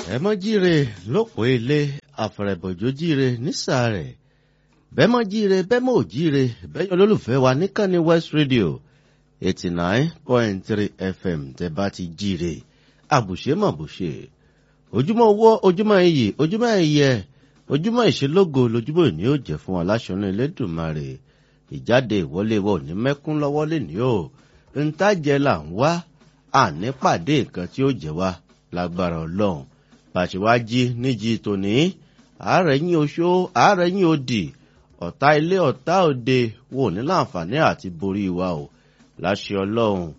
ẹ mọ jíire lópò ilé àfẹrẹbọjọ jíire nísàárẹ̀ bẹ́ẹ̀ mọ jíire bẹ́ẹ̀ mọ jíire bẹ́ẹ̀ yọ lólùfẹ́ wa níkànnì west radio eighty nine point three fm tẹ́ bá ti jíire àbùṣe mọ bùṣe ojúmọ́ owó ojúmọ́ iyì ojúmọ́ ẹyẹ ojúmọ́ ìṣelógo lójúmọ́ òní ó jẹ́ fún wa láṣọnà Elédùmarè ìjáde ìwọlé wa ò ní mẹ́kún lọ́wọ́ lẹni o ntàjẹ là ń wá àní pàdé nǹkan tí ó jẹ wá lágbára Ọlọ́run pàṣẹwájí níjí tòní ààrẹ yín oṣó ààrẹ yín òdì ọ̀tá ilé ọ̀tá òde wò ní láǹfààní àti borí wa o láṣẹ Ọlọ́run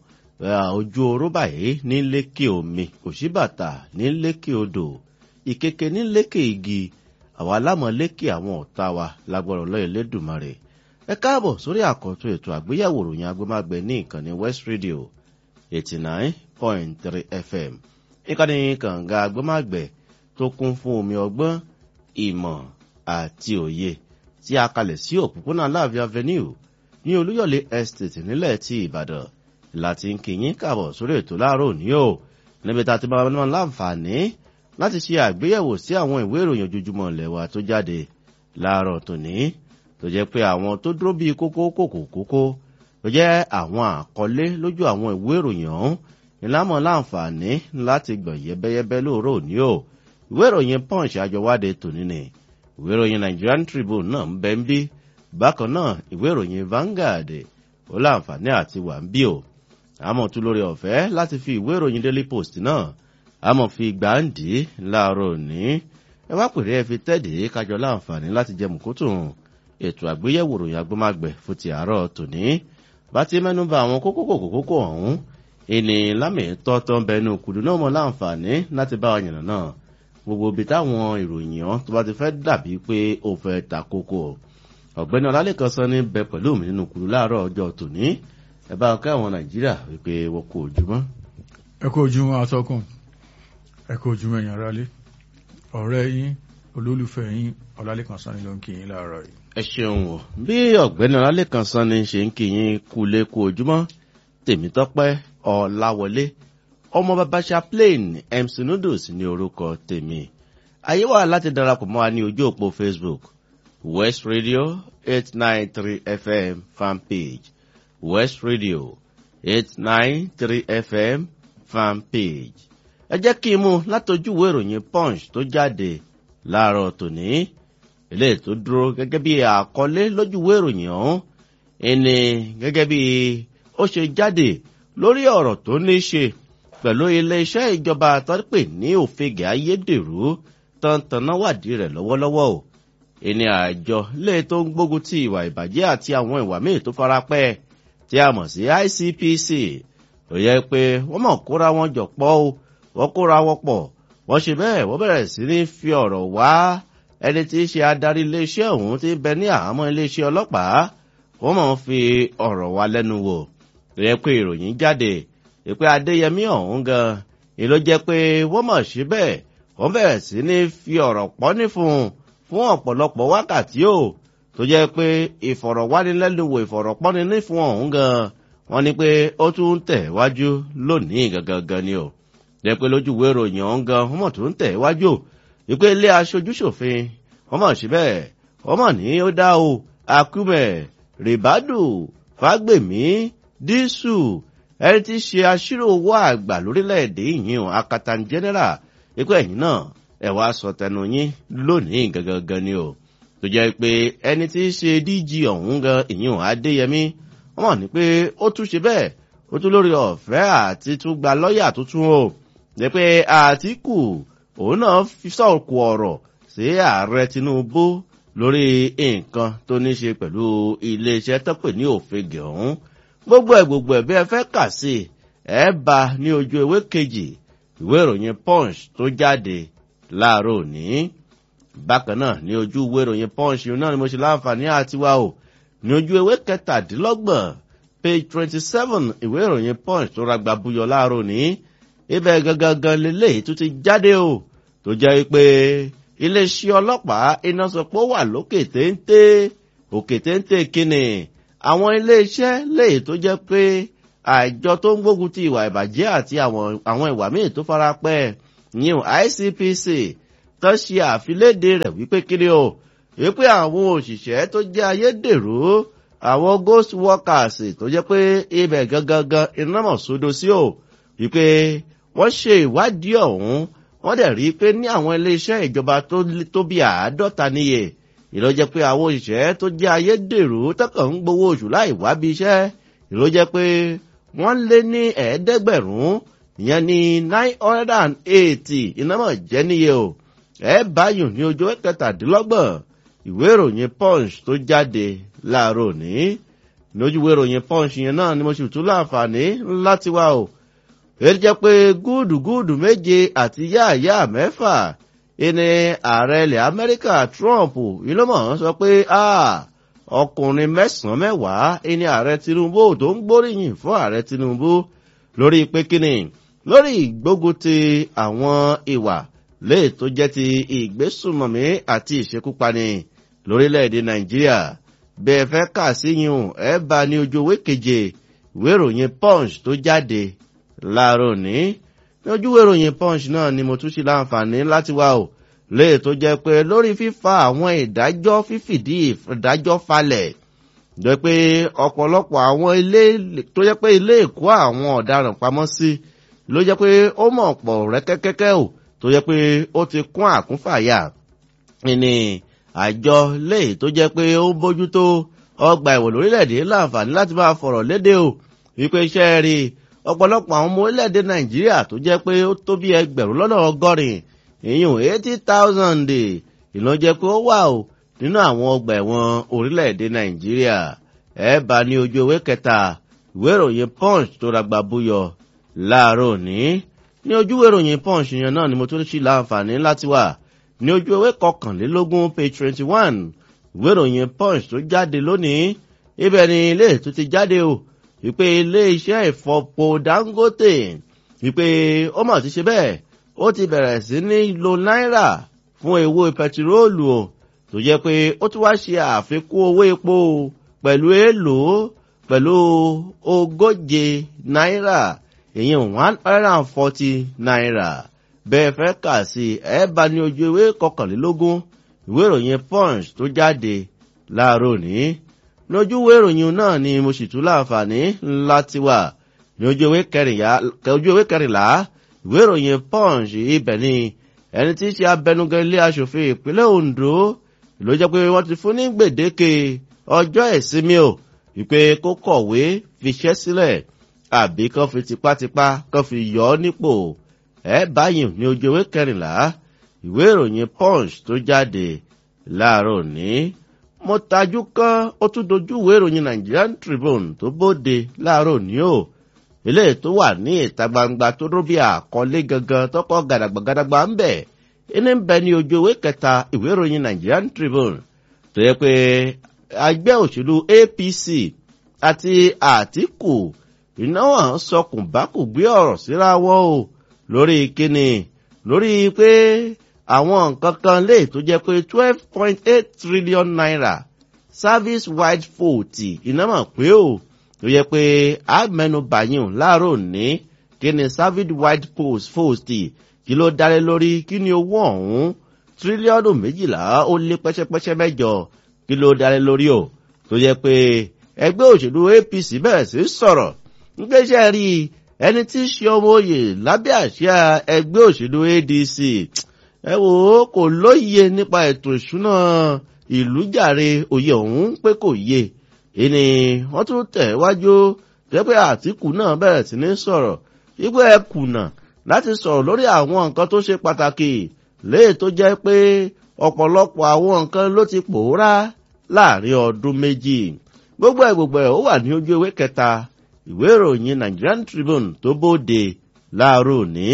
ojú oró báyìí ní lékè omi òṣìbàtà ní lékè odò ìkeke ní lékè igi àwa lámọ̀lékè àwọn ọ̀tá wa lágbára Ọlọ́run Elédùmarè ẹ káàbọ̀ sórí àkọ́tún ètò àgbéyẹ̀wò ròyìn agbémágbé ní ìkànnì West Radio eighty nine point three FM ìkànnì kànga agbémágbé tó kún fún omi ọgbọ́n ìmọ̀ àti òye tí a kalẹ̀ sí òpópónà Láàfin Avenue ní Olúyọ̀lé Estate nílẹ̀ tí Ìbàdàn láti ń kìyín káàbọ̀ sórí ètò láàárọ̀ òní o níbi tá a ti máa ń láǹfààní láti ṣe àgbéyẹ̀wò sí àwọn ìwé ìròyìn ojoojúmọ́ ilẹ̀ wa tó jáde láàárọ̀ tòní tó jẹ́ pé àwọn tó dúró bíi kókó kòkó kókó tó jẹ́ àwọn àkọlé lójú àwọn ìwé ìròyìn ọ̀hún ìlámọ̀ láǹfààní láti gbọ̀n yẹ́bẹ́yẹ́bẹ́ lóòrọ̀ òní o ìwé ìròyìn punch àjọwádé tòní ni ìwé ìròyìn Nigerian Tribune náà ń bẹ ń bí bákan náà ìwé ìròyìn Vanguard ó láǹfààní àti wà ń bí o àmọ́ tún lórí ọ̀fẹ́ láti fi ìwé ìròyìn Daily Post náà àmọ́ fi gbàǹdì láàárọ̀ òní ẹ wá pèrè ẹ fi tẹ́ẹ̀dì kájọ láǹfààní láti jẹ mùkútùn ètò àgbéyẹ̀wò ròyìn agbómágbẹ̀ fún ti àárọ̀ tòní bá ti mẹ́nubà àwọn kókó kòkó kókó ọ̀hún ìní lámì tọ́tọ́ ń bẹnu kùdù náà mọ láǹfààní láti bá wa yànnà náà gbogbo ibi táwọn ìròyìn ọ̀hún tó bá ti fẹ́ dàbí pé ó fẹ́ ta kókó ọ̀gbẹ́ni ọlálẹ́kan sọ ní bẹ pẹ̀lú mi nínú kùdù láàárọ̀ ọjọ́ tòní ẹ bá wọn káwọn nàìjíríà wípé wọn kò ojúmọ́. ẹ kú ojúmọ́ atọ́kùn ẹ kú ojúmọ́ ẹ̀yin aráalé ọ̀rẹ́ yín olólùfẹ́ yín ọlálẹ́kan sọ ní ló ń kí yín láàárọ̀ yìí ẹ ṣeun o bí ọ̀gbẹ́ni ọlálẹ́kan sanni ṣe ń kíyìn kulẹ̀ kú ojúmọ́ tèmítọ́pẹ́ ọláwọlé ọmọ bàbá chaplain mc noodles ní orúkọ tèmi ayé wà láti darapọ̀ mọ́ wa ní ojú òpó facebook west radio eight nine three fm fanpage west radio eight nine three fm fanpage ẹ jẹ́ kí n mú látọjúwé ìròyìn punch tó jáde láàárọ̀ tòní ilé tó dúró gẹ́gẹ́ bí àkọlé lójúwé ìròyìn ọ̀hún ẹni gẹ́gẹ́ bí ó ṣe jáde lórí ọ̀rọ̀ tó ní ṣe pẹ̀lú iléeṣẹ́ ìjọba tó pè ní òfegè ayédèrú tọ̀ntànná wádìí rẹ̀ lọ́wọ́lọ́wọ́ o ẹni àjọ ilé tó ń gbógun ti ìwà ìbàjẹ́ àti àwọn ìwà míì tó farapẹ́ tí a mọ̀ sí ICPC ó yẹ pé wọ́n mọ̀ kóra wọn jọ pọ̀ o wọ́n kóra wọn pọ̀ wọ́n ṣe bẹ́ẹ̀ wọ́n bẹ̀rẹ̀ sí ní fi ọ̀rọ̀ wá ẹni tí í ṣe adarí iléeṣẹ́ ọ̀hún ti bẹ ní àhámọ́ iléeṣẹ́ ọlọ́pàá wọ́n mọ̀ ń fi ọ̀rọ̀ wa lẹ́nu wò tó yẹ pé ìròyìn jáde pé adéyẹmí ọ̀hún gan èló jẹ́ pé wọ́n mọ̀ sí bẹ́ẹ̀ wọ́n bẹ̀rẹ̀ sí ní fi ọ̀rọ̀ pọ́ní fún un fún ọ̀pọ̀lọpọ̀ wákàtí o tó jẹ́ pé ìfọ̀rọ̀wánilẹ́nuwò ìfọ̀rọ̀pọ́ni ní fún ọ̀hún gan wọ́n ní pé ó tún ń tẹ̀ wájú lónìí gangan ni o jẹ́ pé lójú ìwé ìròyìn ọ̀hún gan wọ́n mọ̀ tó ń tẹ̀ wájú ìpè ilé aṣojúṣòfin wọ́n mọ̀ síbẹ̀ wọ́n mọ̀ ní ó dá o akumẹ̀ ribadu fagbemi dísù ẹni tí í ṣe aṣírò owó àgbà lórílẹ̀‐èdè yìí akatan general ikú ẹ̀yìn náà ẹ̀ wá sọ tẹnu yín lónìí gangan ni o tó jẹ́ pé ẹni tí í ṣe DG ọ̀hún gan ìyún adéyẹmí wọ́n mọ̀ ní pé ó tún ṣe bẹ́ẹ̀ ó tún lórí ọ̀fẹ́ àti tún gba lọ́ọ̀yà tuntun o jẹ́ pé àtìkù òun náà fi sọ̀kù ọ̀rọ̀ sí ààrẹ Tinubu lórí nǹkan tó ní ṣe pẹ̀lú iléeṣẹ́ tọ́pẹ̀ ní òfegè ọ̀hún gbogbo ẹ̀ gbogbo ẹ̀ bí ẹ fẹ́ kà sí ẹ bá ní ojú ewé kejì ìwé ìròyìn Punch tó jáde láàárọ̀ òní bákan náà ní ojú ìwé ìròyìn Punch náà ni mo ṣe láǹfààní àti wá o ní ojú ewé kẹtàdínlọ́gbọ̀n page twenty seven ìwé ìròyìn Punch tó ragbà buyọ láàárọ̀ òní ibẹ̀ gangan lélẹ́yìí tó ti jáde o tó jẹ́ pé iléeṣẹ́ ọlọ́pàá iná sọ pé ó wà lókè téńté òkè téńté kínní àwọn iléeṣẹ́ léyìí tó jẹ́ pé àjọ tó ń gbógun ti ìwà ìbàjẹ́ àti àwọn ìwà míì tó fara pẹ́ yíyún ICPC tó ṣe àfiléde rẹ̀ wípé kiri o wípé àwọn òṣìṣẹ́ tó jẹ́ ayédèrú àwọn ghost workers tó jẹ́ pé ibẹ̀ gangan iná mọ̀ sódò sí o wípé wọ́n ṣe ìwádìí ọ̀hún wọ́n dẹ̀ rí i pé ní àwọn iléeṣẹ́ ìjọba tó bí àádọ́ta níye ìlọ jẹ́ pé àwọn òṣìṣẹ́ tó jẹ́ ayédèrú tọkàn ń gbowó oṣù láì wábi iṣẹ́ ìlọ jẹ́ pé wọ́n lé ní ẹ̀ẹ́dẹ́gbẹ̀rún ìyẹn ní nine hundred and eighty iná mọ̀ jẹ́ níye o ẹ̀ báyùn ní ojú kẹtàdínlọ́gbọ̀n ìwé ìròyìn punch tó jáde láàárọ̀ òní lójú ìwé ìròyìn punch yẹn náà ni mo sì tún láǹfààní láti wá o èyí jẹ́ pé gúdùgúdù méje àti yáàyá mẹ́fà ìní ààrẹ ilẹ̀ amẹ́ríkà trump ìlọ́mọ̀ sọ pé ọkùnrin mẹ́sàn-án mẹ́wàá ìní ààrẹ tinubu tó ń gbóríyìn fún ààrẹ tinubu lórí pé kíni lórí ìgbógun ti àwọn ìwà léè tó jẹ́ ti ìgbésùnmọ̀mí àti ìṣekúpani lórílẹ̀‐èdè nàìjíríà bẹ́ẹ̀ fẹ́ kà sí yìí ẹ bá ní ojú owó keje ìwé ìròyìn punch tó jáde láàárọ̀ ní ní ojú ìwé ìròyìn punch náà ni mo tún ṣe láǹfààní láti wá o léè tó jẹ́ pé lórí fífa àwọn ìdájọ́ fífìdí ìdájọ́ falẹ̀ jẹ́ pé ọ̀pọ̀lọpọ̀ àwọn ilé tó jẹ́ pé ilé ìkó àwọn ọ̀daràn pamọ́ sí ló jẹ́ pé ó mọ̀ pọ̀ rẹ́kẹ́kẹ́kẹ́ o tó jẹ́ pé ó ti kún àkúnfàyà ní àjọ léè tó jẹ́ pé ó bójútó ọgbà ẹ̀wọ̀n lórílẹ̀‐èdè láǹfààní láti máa fọ̀rọ̀ léde o wípé iṣẹ́ rí ọ̀pọ̀lọpọ̀ àwọn ọmọ orílẹ̀‐èdè nàìjíríà tó jẹ́ pé ó tó bí ẹgbẹ̀rún lọ́nà ọgọ́rin ìyún eighty thousand ìlú jẹ́ pé ó wà o nínú àwọn ọgbà ẹ̀wọ̀n orílẹ̀‐èdè nàìjíríà ẹ bá ní ojú ewé kẹta ìwé ìròyìn punch tó ragba búyọ láàárọ̀ òní ní ojú ìwé ìròyìn punch yẹn náà ni mo tún ṣì láǹfààní láti wà ní ojú ewé kọkànlélógún page twenty one ìwé ìròyìn punch tó jáde lónìí ibẹ̀ ni ilé tó ti jáde o wípé ilé iṣẹ́ ìfọpo dangote wípé ó mà ti ṣe bẹ́ẹ̀ ó ti bẹ̀rẹ̀ sí ní lo náírà fún owó pẹtiróòlù o tó jẹ́ pé ó tún wá ṣe àfikún owó epo pẹ̀lú èèlò pẹ̀lú ogóje náírà ìyẹn one hundred and forty naira bẹ́ẹ̀ fẹ́ kà sí ẹ bá ní ojú ewé kọkànlélógún ìwé ìròyìn punch tó jáde láàárọ̀ ní lójú ìwé ìròyìn náà ni mo sì tún láǹfààní láti wà ní ojú ewé kẹrìnlá ìwé ìròyìn punch ibẹ̀ ni ẹni tí í ṣe abẹnugan ilé asòfin ìpínlẹ̀ ondo ló jẹ́ pé wọ́n ti fún ní gbèdéke ọjọ́ ìsinmi o wípé kó kọ̀wé fiṣẹ́ sílẹ̀ àbí kan fi tipátipá kan fi yọ ọ́ nípò ẹ báyìí ní ojú ewé kẹrìnlá ìwé ìròyìn punch tó jáde láàárọ̀ ní mo tajú kán ó tún dojú ìwé ìròyìn nigerian tribune tó bóde láàárọ̀ ní o eléyìí tó wà ní ìta gbangba tó dúró bí àkọlé gangan tọkọ gàdàgbàgàdàgbà ń bẹ ẹni ń bẹ ní ojú ewé kẹta ìwé ìròyìn nigerian tribune tó yẹ pé ẹgbẹ́ òṣèlú apc àti àtìkù ìnáwó sọkùn bákù gbé ọ̀rọ̀ síra wọn o lórí kíni lórí pé àwọn nǹkan kan lè tó jẹ́ pé twelve point eight trillion naira service wide fault iná mọ̀ pé o ló yẹ pé àmẹnubà yìí láàárọ̀ ní kíni service wide post fault kí ló dálé lórí kíni owó ọ̀hún tírílíọ̀nù méjìlá ó lé pẹ́ṣẹ́pẹ́ṣẹ́ mẹ́jọ kí ló dálé lórí o tó yẹ pé ẹgbẹ́ òṣèlú apc bẹ̀rẹ̀ sí sọ̀rọ̀ nígbésẹ̀ rí ẹni tí í ṣe ọmọ oyè lábẹ́ àṣà ẹgbẹ́ òṣèlú adc ẹ wò ó kò lóye nípa ètò ìṣúná ìlú jàre òye ọ̀hún pé kò yé ìní wọ́n tún tẹ̀ wájú jẹ́ pé àtìkù náà bẹ̀rẹ̀ sí ní sọ̀rọ̀ wípé ẹ kùnà láti sọ̀rọ̀ lórí àwọn nǹkan tó ṣe pàtàkì léè tó jẹ́ pé ọ̀pọ̀lọpọ̀ àwọn nǹkan ló ti pòórá láàrin ọdún méjì gbogbo ẹ̀ gbogbo ẹ̀ ó wà ní ojú ewé kẹta ìwé ìròyìn nigerian tribune tó bóde láàárọ̀ òní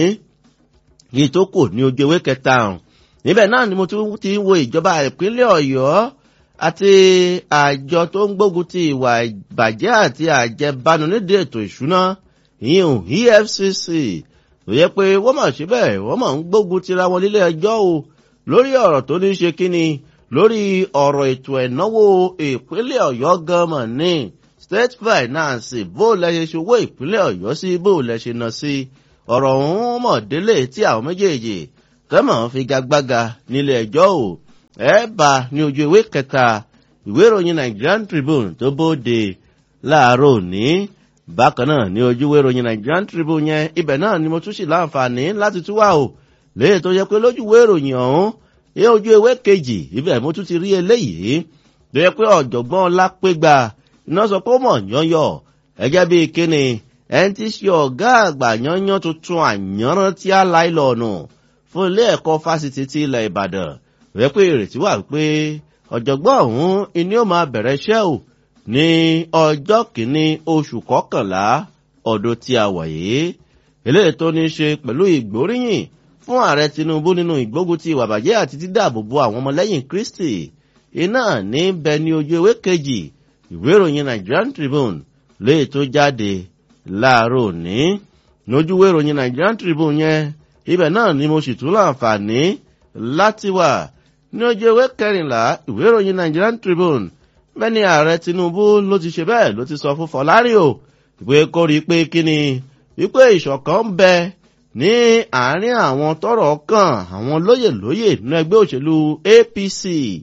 yìí tó kù ní ojú ewé kẹta ọ̀hún níbẹ̀ náà ni mo ti ń wo ìjọba ìpínlẹ̀ ọ̀yọ́ àti àjọ tó ń gbógun ti ìwà ìbàjẹ́ àti àjẹbánu nídìí ètò ìṣúná ìyẹn efcc tó yẹ pé wọ́n mọ̀ síbẹ̀ wọ́n mọ̀ ń gbógun tira wọn nílé ẹjọ́ o lórí ọ̀rọ̀ tó ní ṣe kíni lórí ọ̀rọ̀ ètò ẹ̀náwó ìpínlẹ̀ ọ̀yọ́ gọ́mọ̀ ní state finance bó lẹ ṣe ṣòwò ìpínlẹ̀ ọ̀yọ́ sí bó lẹ ṣe ná sí ọ̀rọ̀ ọ̀hún mọ̀ délé tí àwọn méjèèjì kẹ́mọ̀ fi gagbága nílé ẹjọ́ o ẹ bá ní ojú ewé kẹta ìwé ìròyìn Nigerian Tribune tó bóde láàárọ̀ òní bákan náà ní ojú ìwé ìròyìn Nigerian Tribune yẹn ibẹ̀ náà ni mo tún sì láǹfààní láti tún wà o léyìí tó yẹ pé lójú ìwé ìròyìn ọ̀hún ní ojú ewé kejì ibẹ̀ mo tún ti rí eléyìí tó yẹ pé ọ̀jọ̀gbọ́n lápégbà iná sọ pé ó mọ̀ yányọ̀ ẹgẹ́ bíi kíni ẹni tí ṣe ọ̀gá àgbà yányán tuntun àyànrán tí a la ìlọ̀nù fún ilé ẹ̀kọ́ fásitì ti ilẹ̀ Ìbàdàn rẹ pé ìrètí wà pé ọ̀jọ̀gbọ́n ọ̀hún iní ó máa bẹ̀rẹ̀ iṣẹ́ ò ní ọjọ́ kìíní oṣù kọkànlá ọdún tí a wà yìí eléyìí tó ní í ṣe pẹ̀lú ìgbóríyìn fún ààrẹ Tinubu nínú ìgbógun ti ìwà bàjẹ́ àti dídáàbòbò àwọn ọmọlẹ́yìn Kristi iná ní bẹ ní ojú ewé kejì ìwé ìròyìn Nigerian Tribune léè tó jáde láàárọ̀ òní lójú ìwé ìròyìn Nigerian Tribune yẹn ibẹ̀ náà ni mo sì tún láǹfààní láti wà ní ojú ewé kẹrìnlá ìwé ìròyìn Nigerian Tribune bẹ́ẹ̀ni ààrẹ Tinubu ló ti ṣe bẹ́ẹ̀ ló ti sọ fún Fọlárí o ìpè kó rí i pé kíni wípé ìṣọ̀kan ń bẹ ní àárín àwọn tọ́rọ̀ kàn àwọn lóyè lóyè nínú ẹgbẹ́ òṣèlú APC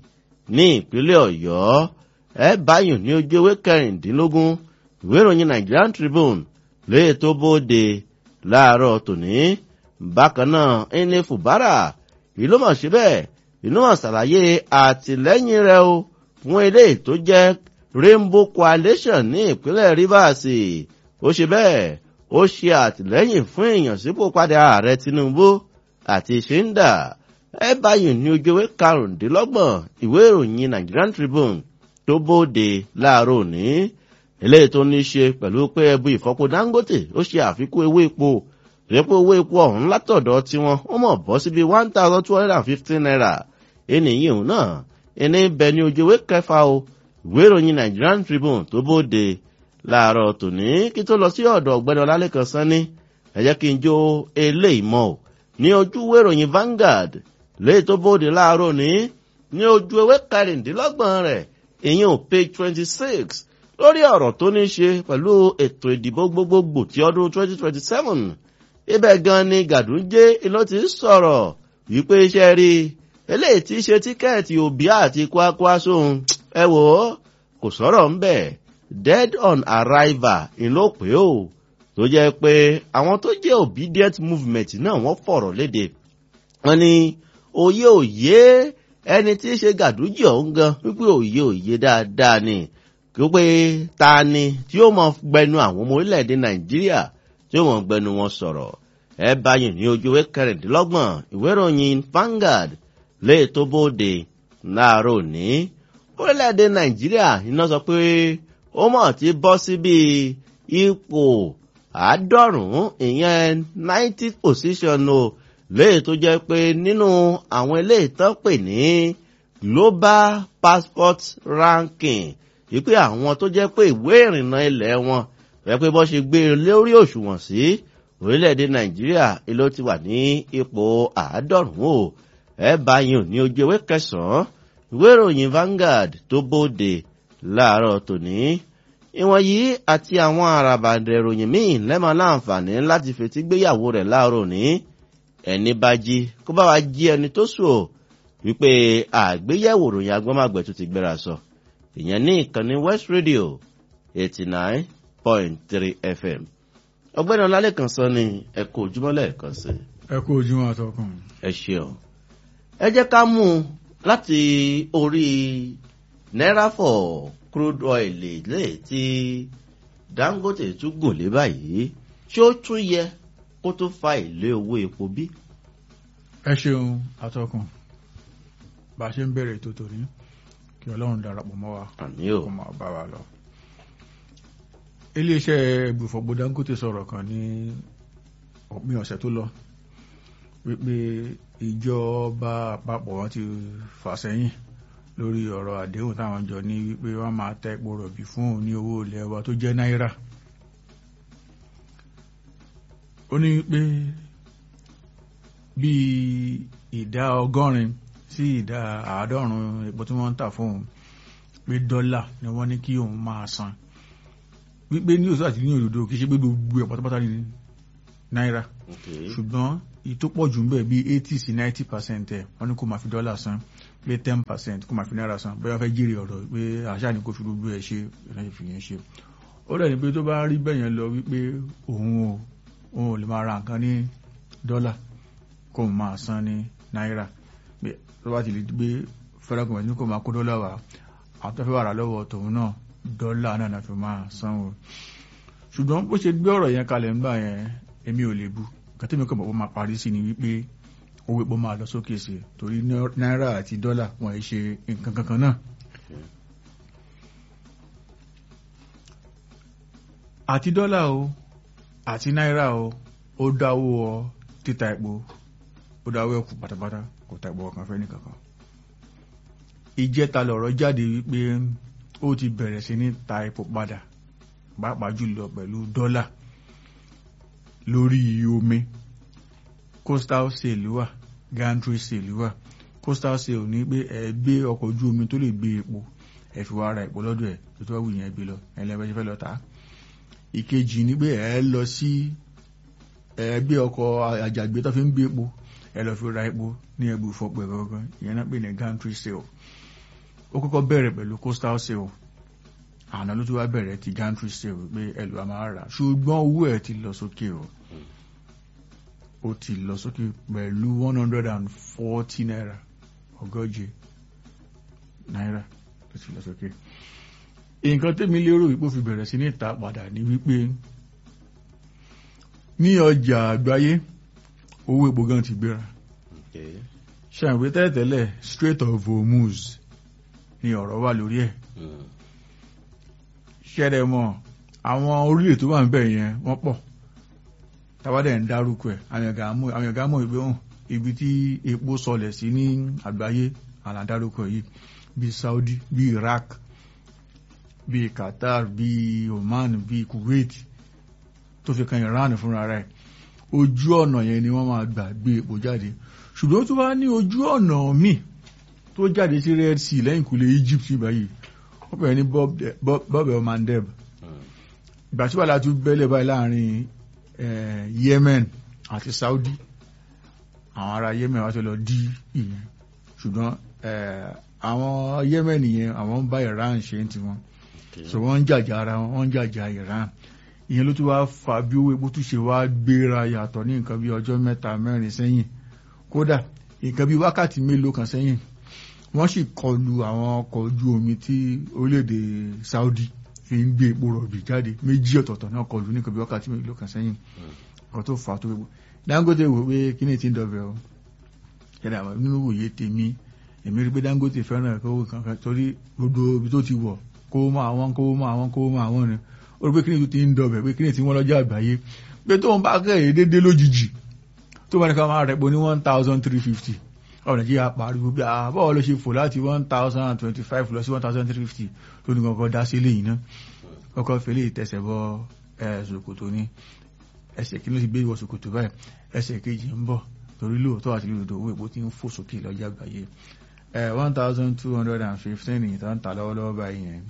ní ìpínlẹ̀ Ọ̀yọ́ ẹ báyìí ní ojú ewé kẹrìndínlógún ìwé ìròyìn Nigerian Tribune léè tó bóde láàárọ̀ tòní bákan náà ẹni Fubara ìlú mọ̀ síbẹ̀ ìlú mọ̀ ṣàlàyé àtìlẹ́yìn rẹ̀ o fún eléyìí tó jẹ́ Rainbow Coalition ní ìpínlẹ̀ Rivers ó ṣe bẹ́ẹ̀ ó ṣe àtìlẹ́yìn fún ìyànsípò padà ààrẹ Tinubu àti Ṣíńdà ẹ báyìí ní ojú ewé karùndínlọ́gbọ̀n ìwé ìròyìn Nigerian Tribune tó bóde láàárọ̀ òní eléyìí tó ní í ṣe pẹ̀lú pé ẹbú ìfọpo Dangote ó ṣe àfikún ewé epo rẹ́pọ̀ owó epo ọ̀hún látọ̀dọ̀ tiwọn ó mọ̀ bọ́ síbi one thousand two hundred and fifteen naira ènìyàn òun náà ẹni bẹ ní ojú ewé kẹfà o ìwé ìròyìn Nigerian Tribune tó bóde láàárọ̀ tòní kí tó lọ sí ọ̀dọ̀ ọ̀gbẹ́ni Ọlálékan Sanni ẹ jẹ́ kí n jó eléyìí mọ́ o ní ojú ìwé ìròyìn Vanguard léyìí tó bóde láàárọ̀ ní ní ojú ewé kẹrìndínlọ́gbọ̀n rẹ̀ ìyẹn ò page twenty six lórí ọ̀rọ̀ tó ní ṣe pẹ̀lú ètò ìdìbò gbogbogbò ti ọdún twenty twenty seven ibẹ̀ gan ni Gàdúnjé ló ti sọ̀rọ̀ wípé iṣẹ́ rí eléyìí tí í ṣe tíkẹ́ẹ̀tì òbí àti kwakwa sóhun ẹ wò ó kò sọ̀rọ̀ ń bẹ̀ dead on arrival ìlò pé o tó jẹ́ pé àwọn tó jẹ́ obedient movement náà wọ́n fọ̀rọ̀ léde wọ́n ní òye òye ẹni tí í ṣe Gàdúnjé ọ̀hún gan wípé òye òye dáadáa ni wípé ta ni tí ó mọ gbẹnu àwọn ọmọ orílẹ̀-èdè Nàìjíríà tí ó mọ gbẹnu wọn sọ̀rọ̀ ẹ báyìí ní ojú ìwé kẹrìndínlọ́gbọ̀n ìwé ìròyìn Vanguard lè tó bóde láàárọ̀ òní orílẹ̀-èdè Nàìjíríà iná sọ pé ó mọ̀ ti bọ́ síbi ipò àádọ́rùn-ún ìyẹn ninety position o léè tó jẹ́ pé nínú àwọn ilé ìtàn pè ní Global Passport Ranking wípé àwọn tó jẹ́ pé ìwé ìrìnnà ilẹ̀ wọn rẹ pé bọ́ ṣe gbé lórí òṣùwọ̀n sí orílẹ̀-èdè Nàìjíríà ló ti wà ní ipò àádọ́rùn-ún o ẹ báyìí ní ojú ewé kẹsàn-án ìwé ìròyìn Vanguard tó bóde láàárọ̀ tòní ìwọ̀n yìí àti àwọn àràbàdàn ìròyìn míì lẹ́mọ̀ láǹfààní láti fetí gbéyàwó rẹ̀ láàárọ̀ ní ẹni bá jí kó bá wa jí ẹni tó sùn o wípé àgbéyẹ̀wò ròyìn agbọ́màgbẹ̀ tó ti gbéra sọ ìyẹn ní ìkànnì West Radio eighty nine point three FM ọ̀gbẹ́ni Ọlálékan Sanni ẹ kú ojúmọ́ lẹ́ẹ̀kan sí ẹ kú ojúmọ́ àtọkùn. ẹ ṣeun ẹ jẹ́ ká mú un láti orí náírà fọ̀ crude oil lè tí Dangote tún gùn lé báyìí ṣé ó tún yẹ kó tó fa ilé owó epo bí. ẹ ṣeun àtọkùn bá a ṣe ń bẹ̀rẹ̀ ètò tòní kí Ọlọ́run darapọ̀ mọ́ wa àmì ò kó máa bá wa lọ. iléeṣẹ́ ìgbòfọ̀gbò Dangote sọ̀rọ̀ kan ní òpin ọ̀sẹ̀ tó lọ wípé ìjọba àpapọ̀ wọn ti fà sẹ́yìn lórí ọ̀rọ̀ àdéhùn táwọn jọ ní wípé wọ́n máa tẹ epo rọ̀bì fún òun ní owó ilẹ̀ wa tó jẹ́ náírà ó ní wípé bíi ìdá ọgọ́rin sí ìdá àádọ́rùn-ún epo tí wọ́n ń tà fún òun pé dọ́là ni wọ́n ní kí òun máa san wípé ní òṣù àti ní òdodo kì í ṣe pé gbogbo ẹ̀ pátápátá ní náírà Okay. ṣùgbọ́n èyí tó pọ̀ jù ń bẹ̀ bíi eighty sí ninety percent ẹ̀ wọ́n ní kó máa fi dọ́là san pé ten percent kó máa fi náírà san bóyá fẹ́ jèrè ọ̀rọ̀ pé àṣà ni kò fi gbogbo ẹ̀ ṣe ìrìn ìfìyẹn ṣe ó dẹ̀ ní pé tó bá rí bẹ́ẹ̀ yẹn lọ wípé òun ò òun ò lè máa ra nǹkan ní dọ́là kó máa san ní náírà pé tó bá ti lè gbé federal government ní kó máa kó dọ́là wá àwọn tó fẹ́ wà rà lọ́wọ́ tòun náà dọ́là náà náà fi máa san o ṣùgbọ́n bó ṣe gbé ọ̀rọ̀ yẹn kalẹ̀ ńgbà yẹn èmi ò lè bu kàtẹ́mi kọ̀ bọ̀ máa parí sí ni wípé owó epo máa lọ sókè sí i torí náírà àti dọ́là wọn ì ṣe nǹkan kankan náà. àti dọ́là o àti náírà o ó dáwó ọ títa epo ó dáwó ẹkù pátápátá kò ta epo ọkàn fẹ́ nìkankan. ìjẹta lọ̀rọ̀ jáde wípé ó ti bẹ̀rẹ̀ sí ní ta epo padà pàápàá jùlọ pẹ̀lú dọ́là lórí omi coastal sail wà gantry sail wà coastal sail ní pé ẹ gbé ọkọ̀ ojú omi tó lè gbé epo ẹ fi wá ra epo lọ́dọ̀ ẹ̀ tó tó wù yẹn gbé lọ ẹlẹ́bẹ̀ ṣe fẹ́ lọ tà á ìkejì ní pé ẹ lọ sí ẹ gbé ọkọ̀ àjàgbé tó fi ń gbé epo ẹ lọ fi ra epo ní ẹgbù fọpọ̀ gangan ìyẹn náà pè ní gantry sail ó kọ́kọ́ bẹ̀rẹ̀ pẹ̀lú coastal sail àná ló tún wá bẹ̀rẹ̀ ti gantry sale pé ẹlò a máa rà ṣùgbọ́n owó ẹ̀ ti lọ sókè o ó ti lọ sókè pẹ̀lú one hundred and forty naira ọgọ́je náírà ó ti lọ sókè nǹkan tẹ́mi lérò wípé ó fi bẹ̀rẹ̀ sí ní ìta padà ní wípé ní ọjà àgbáyé owó epo gan ti gbéra Okay. ṣàǹwé tẹ́lẹ̀tẹ́lẹ̀ Strait of Hormuz ni ọ̀rọ̀ wà lórí ẹ̀ Mm. ṣẹ́rẹ̀ mọ́ àwọn orílẹ̀ tó wà ń bẹ̀ yẹn wọ́n pọ̀ tàbádẹ̀ ń dárúkọ ẹ̀ àwọn ẹ̀gá mọ̀ ìgbé hàn ibi tí epo sọlẹ̀ sí ní àgbáyé àlàdárúkọ yìí bí Saudi bí Iraq bí Qatar bí Oman bí Kuwait tó fi kan Iran fúnra rẹ̀ ojú ọ̀nà yẹn ni wọ́n máa gbà gbé epo jáde ṣùgbọ́n tó bá ní ojú ọ̀nà míì tó jáde sí Red Sea lẹ́yìn kùlé Egypt báyìí wọ́n pẹ̀lú ní Bob el Mandeb Mm. ìgbà tí wàhálà tún bẹ́lẹ̀ báyìí láàrin eh, Yemen àti Saudi àwọn ará Yemen wá tó lọ dí ìyẹn ṣùgbọ́n eh, àwọn Yemen yẹn àwọn ń bá Iran ṣe ń tiwọn Okay. so wọ́n ń jàjà ara wọn wọ́n ń jàjà Iran ìyẹn ló tún wá fa bí owó epo tún ṣe wá gbéra yàtọ̀ ní nǹkan bí ọjọ́ mẹ́ta mẹ́rin sẹ́yìn kódà nǹkan bí wákàtí mélòó kan sẹ́yìn wọ́n sì kọlu àwọn ọkọ̀ ojú omi tí orílẹ̀-èdè Saudi fi ń gbé epo rọ̀bì jáde méjì ọ̀tọ̀ọ̀tọ̀ náà kọlu ní nǹkan bí wákàtí mélòó kan sẹ́yìn nǹkan tó fà á tó gbogbo Dangote wò pé kí ni ti ń dọ̀bẹ̀ o yàrá àwọn nínú òye tèmi èmi rí pé Dangote fẹ́ràn ẹ̀kọ́ kankan torí gbogbo ibi tó ti wọ̀ kó mọ àwọn kó mọ àwọn kó mọ àwọn ni ó rí pé kí ni tó ti ń dọ̀bẹ̀ pé kí ni ti wọ́n lọ́jọ́ àgbáyé pé tó ń bá kẹ́yìn dédé lójijì tó bá ní ká máa rẹ̀pọ̀ ní one thousand three fifty ọ̀rọ̀ nàìjíríà pariwo bí i bọ́ọ̀ ló ṣe fò láti one thousand and twenty five lọ sí one thousand three fifty tó ní kankan dá sí eléyìí ná ọkọ̀ fẹ́lẹ́ ìtẹ̀sẹ̀ bọ ṣòkòtò ní ẹsẹ̀ kí ló ti gbé ìwọ ṣòkòtò báyìí ẹsẹ̀ kejì ń bọ̀ torí lóòótọ́ àti lóòótọ́ owó èpo tí ń fò sókè lọ́jà àgbáyé one thousand two hundred and fifteen ìyẹn tó ń ta lọ́wọ́lọ́wọ́ báyìí yẹn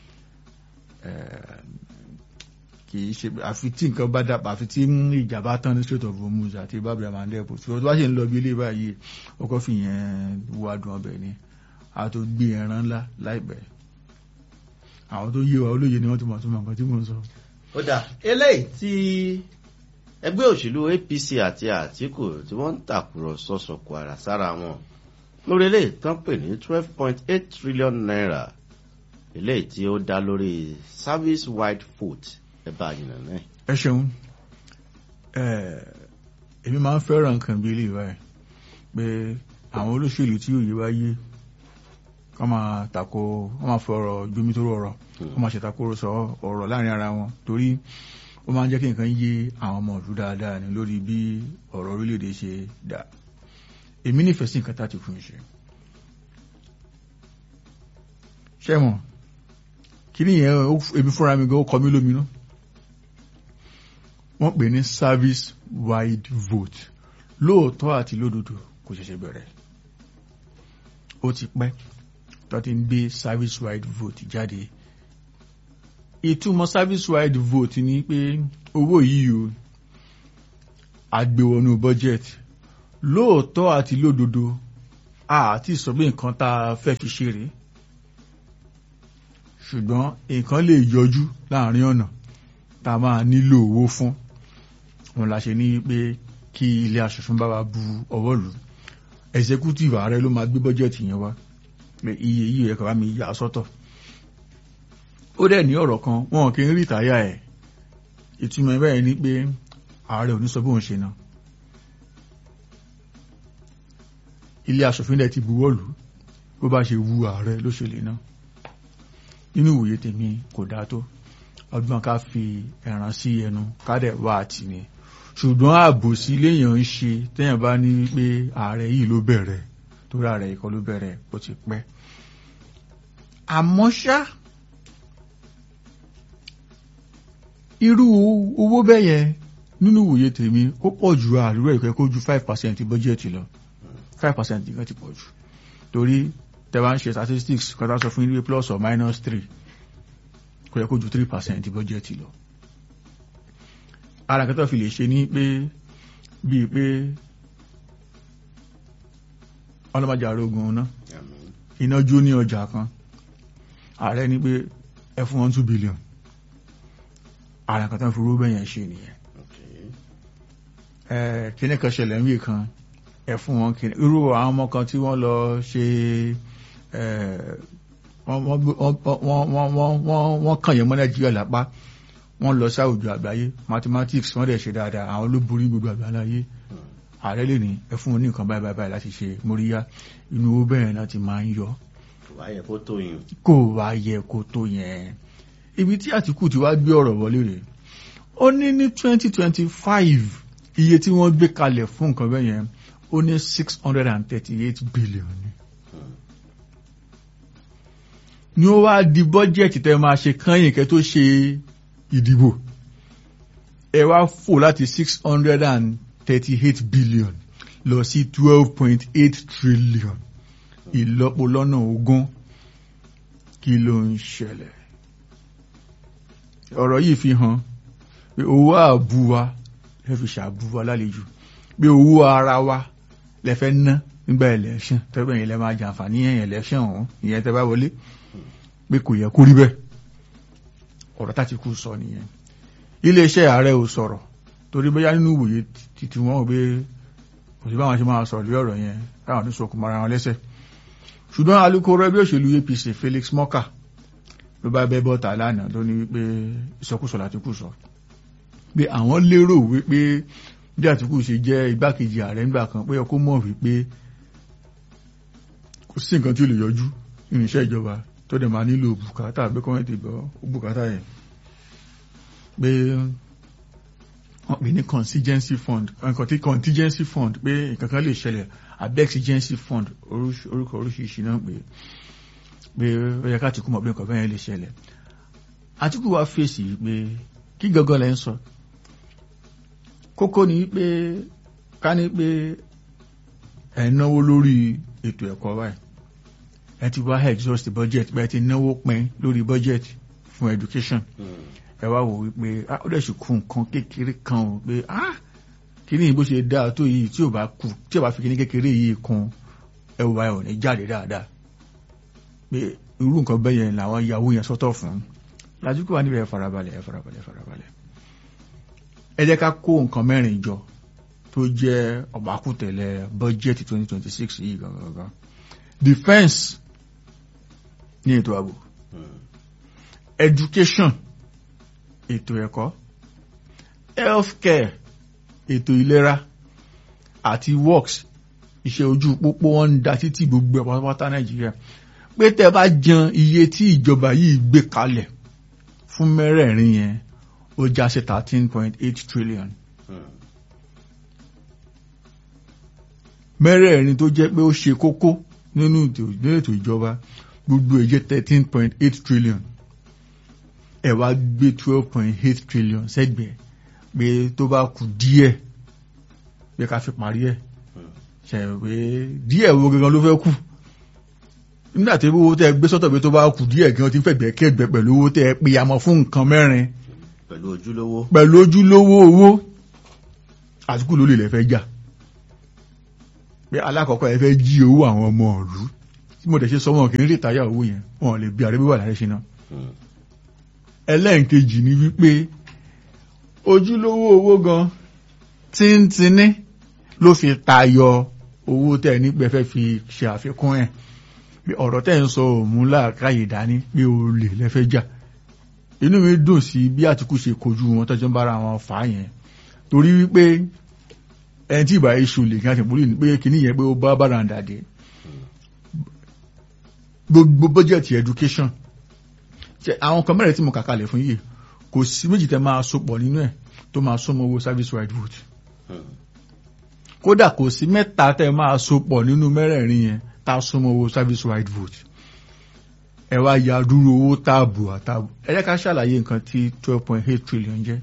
kì í ṣe àfi tí nǹkan bá dàpọ̀ àfi tí ìjà bá tán ní Strait of Hormuz àti babra mandeb tí wọ́n bá ṣe ń lọ bí ilé báyìí ọkọ̀ fi yẹn wá dùn ọbẹ̀ ni a tó gbé ẹran ńlá láìpẹ́ àwọn tó yé wa olóye ni wọ́n ti mọ̀ tó mọ̀ nǹkan tí mò ń sọ. ó dà eléyìí tí ẹgbẹ́ òṣèlú APC àti Àtíkù tí wọ́n ń tàkùrọ̀sọ sọ̀kò àrà sára wọn lórí eléyìí tán pè ní twelve point eight trillion naira eléyìí tí ó dá lórí service wide food ẹ bá yìnbọn náà. ẹ ṣeun èmi máa ń fẹ́ràn nǹkan bí ilé ìwà ẹ̀ pé àwọn olóṣèlú tí òye bá yé wọ́n máa tako wọ́n máa fọ̀rọ̀ gbomi tó rọrọ̀ wọ́n máa ṣètàkùrọ̀ sọ ọ̀rọ̀ láàrin ara wọn torí ó máa ń jẹ́ kí nǹkan yé àwọn ọmọ ìlú dáadáa ní lórí bí ọ̀rọ̀ orílẹ̀-èdè ṣe dà èmi nífẹ̀ẹ́ sí nǹkan táti fún iṣẹ́ ṣẹ́mọ̀ kí ni yẹn èmi fúnra mi gan ó kọ mí lóminú wọ́n pè ní service wide vote lóòótọ́ àti lódodo kò ṣẹ̀ṣẹ̀ bẹ̀rẹ̀ ó ti pẹ́ tó ti ń gbé service wide vote jáde ìtumọ̀ service wide vote ni pé owó yìí o agbéwọnú budget lóòótọ́ àti lódodo àti sọ pé nǹkan tá a fẹ́ fi ṣe rèé ṣùgbọ́n nǹkan lè yọjú láàrin ọ̀nà tá a máa nílò owó fún òun la ṣe ní pé kí ilé aṣòfin bá wa bu ọwọ́ lù executive ààrẹ ló máa gbé bọ́jẹ̀tì yẹn wá pé iye yìí ẹ̀kọ́ bá mi yà sọ́tọ̀ ó dẹ̀ ní ọ̀rọ̀ kan wọn kì í rí ìtàyà ẹ̀ ìtumọ̀ ẹ̀ bẹ́ẹ̀ ni pé ààrẹ ò ní sọ bóun ṣe náà ilé aṣòfin dẹ̀ ti buwọ́ lù bó bá ṣe wu ààrẹ ló ṣe lè ná nínú ìwòye tèmi kò dáa tó ọdún ká fi ẹ̀ràn sí ẹnu kádẹ̀ wá àtì ni ṣùgbọ́n ààbòsí léèyàn ń ṣe téèyàn bá ní pé ààrẹ yìí ló bẹ̀rẹ̀ torí ààrẹ ìkọ́ ló bẹ̀rẹ̀ bó ti pẹ́ àmọ́ ṣá irú owó bẹ́yẹn nínú ìwòye tèmi ó pọ̀ ju àríwá ìkẹ́ kó ju five percent bọ́jẹ́ẹ̀tì lọ five percent nìkan ti pọ̀ jù torí tẹ́wà ń ṣe statistics kọ́tà sọ fún ilé plus or minus three kò yẹ kó ju three percent bọ́jẹ́ẹ̀tì lọ. ara kẹtọ́ fi lè ṣe ní pé bíi pé ọlọ́mọdé arógun ọ̀nà iná jó ní ọjà kan ààrẹ ní pé ẹ fún wọn two billion ara kẹtọ́ fi rú bẹ́yẹn ṣe nìyẹn. kíní kan ṣẹlẹ̀ ń wí kan ẹ fún wọn kìnnì irú àwọn ọmọ kan tí wọ́n lọ ṣe wọ́n kàn yẹn mọ́ nàìjíríà lápá wọ́n lọ sí àwùjọ àgbáyé mathematics wọ́n dẹ̀ ṣe dáadáa àwọn ló borí gbogbo àgbáláyé ààrẹ lè ní ẹ fún wọn ní nǹkan báyìí báyìí láti ṣe móríyá inú owó bẹ́ẹ̀ náà ti máa ń yọ. kò wá yẹ kó tó yẹn. kò wá yẹ kó tó yẹn ibi tí àtìkù ti wá gbé ọ̀rọ̀ wọlé rẹ̀ ó ní ní twenty twenty five iye tí wọ́n gbé kalẹ̀ fún nǹkan bẹ́ẹ̀ yẹn ó ní six hundred and thirty-eight billion ni. ni ó wá di bọ́jẹ̀tì tẹ́ máa ṣe kányìn kẹ́ tó ṣe ìdìbò ẹ wá fò láti six hundred and thirty-eight billion lọ sí twelve point eight trillion ìlọ́po lọ́nà ogún kí ló ń ṣẹlẹ̀. ọ̀rọ̀ yìí fi hàn pé owó àbúwa ẹ fi ṣàbúwa lálejò pé owó ara wa lẹ́fẹ́ ná nígbà election tẹ́gbẹ̀ yẹn lẹ́ máa jàǹfààní ẹ̀yìn election ọ̀hún ìyẹn tẹ́ bá wọlé pé kò yẹ kó rí bẹ́ẹ̀ ọ̀rọ̀ tá ti kú sọ nìyẹn iléeṣẹ́ ààrẹ ò sọ̀rọ̀ torí bóyá nínú ìwòye títí wọn ò pé kò sí báwọn ṣe máa sọ̀rọ̀ lórí ọ̀rọ̀ yẹn káwọn ní sọkùn mara wọn lẹ́sẹ̀ ṣùgbọ́n alukoro ẹgbẹ́ òṣèlú APC Felix Moka ló bá bẹ́ bọ́ta lánàá ló ní wípé ìsọkúsọ láti kú sọ pé àwọn lérò wípé bí Àtìkù ṣe jẹ́ igbákejì ààrẹ ńgbà kan pé ọkọ mọ̀ wípé kò sí nǹkan tí ó lè yọjú nínú iṣẹ́ ìjọba tó dẹ̀ máa nílò bùkátà pé kọ́mọ̀ ti gbọ́ bùkátà yẹn pé wọ́n pè ní contingency fund nǹkan tí contingency fund pé nǹkan kan lè ṣẹlẹ̀ àbí exigency fund orúkọ oríṣiríṣi náà pé pé ó yẹ ká Àtìkù mọ̀ pé nǹkan bẹ́ẹ̀ lè ṣẹlẹ̀ Àtìkù wá fèsì pé kí gangan lẹ́ ń sọ kókó ni pé ká ní pé ẹ̀ náwó lórí ètò ẹ̀kọ́ báyìí ẹ ti wá exhaust budget bẹ́ẹ̀ ti náwó pin lórí budget fún education ẹ wá wò wípé ó dẹ̀ sì kú nǹkan kékeré kan o pé kíní bó ṣe dáa tó yìí tí ò bá kú tí ò bá fi kíní kékeré yìí kun ẹ wò báyìí ò ní jáde dáadáa pé irú nǹkan bẹ́ẹ̀ yẹn làwọn ìyàwó yẹn sọ́tọ̀ fún Àtìkù wà níbẹ̀ ẹ farabalẹ̀ ẹ farabalẹ̀ ẹ farabalẹ̀ ẹ jẹ́ ká kó nǹkan mẹ́rin jọ tó jẹ́ ọ̀bákùtẹ̀lẹ̀ bọ́jẹ́tì 2026 yìí gangan defence ní ètò ààbò education ètò ẹ̀kọ́ healthcare ètò ìlera àti works iṣẹ́ ojú pópó wọn ń da títí gbogbo ẹ̀ pátápátá nàìjíríà pé tẹ́ bá jan iye tí ìjọba yìí gbé kalẹ̀ fún mẹ́rẹ̀ẹ̀rin yẹn ó já sí thirteen point eight trillion. mẹ́rẹ̀ẹ̀rin tó jẹ́ pé ó ṣe kókó nínú ètò ìjọba gbogbo ẹ̀ jẹ́ thirteen point eight trillion. ẹ wá gbé twelve point eight trillion sẹ́gbẹ̀ẹ́ pé tó bá kù díẹ̀ pé ká fi parí ẹ̀ ṣe pé díẹ̀ wo gangan ló fẹ́ kù nígbà tí owó tẹ́ gbé sọ́tọ̀ pé tó bá kù díẹ̀ gan ti fẹ̀gbẹ́ kẹ́gbẹ́ pẹ̀lú owó tẹ́ pé àmọ́ fún nǹkan mẹ́rin pẹ̀lú ojúlówó. pẹ̀lú ojúlówó owó àtúkù ló lè lè fẹ́ jà pé alákọ̀ọ́kọ́ ẹ fẹ́ jí owó àwọn ọmọ ìlú tí mo dẹ̀ ṣe sọmọ kì í rí ìtayà owó yẹn wọn lè bí ààrẹ bí wà láyé ṣe náà ẹlẹ́ǹkejì ni wípé ojúlówó owó gan tíntínní ló fi tayọ owó tẹ̀ nígbẹ́ fẹ́ fi ṣe àfikún ẹ̀ pé ọ̀rọ̀ tẹ́ ń sọ òun láàkáyè dání pé o lè lẹ́fẹ́ jà inú mi dùn sí bí àtìkù ṣe kojú wọn tọ́jọ́ ń bára wọn fà á yẹn torí wípé ẹni tí ìbá iṣu lè kí á ti múlì pé kìíní yẹn pé ó bá bára ń dàdé gbogbo bọ́jẹ̀tì education àwọn kan mẹ́rẹ̀ tí mo kà kalẹ̀ fún yìí kò sí méjì tẹ́ máa so pọ̀ nínú ẹ̀ tó máa súnmọ́ owó service right vote kódà kò sí mẹ́ta tẹ́ máa so pọ̀ nínú mẹ́rẹ̀ẹ̀rin yẹn tá súnmọ́ owó service right vote ẹ wá ya dúró owó táàbù àtàbù ẹ jẹ́ ká ṣàlàyé nǹkan tí twelve point eight trillion jẹ́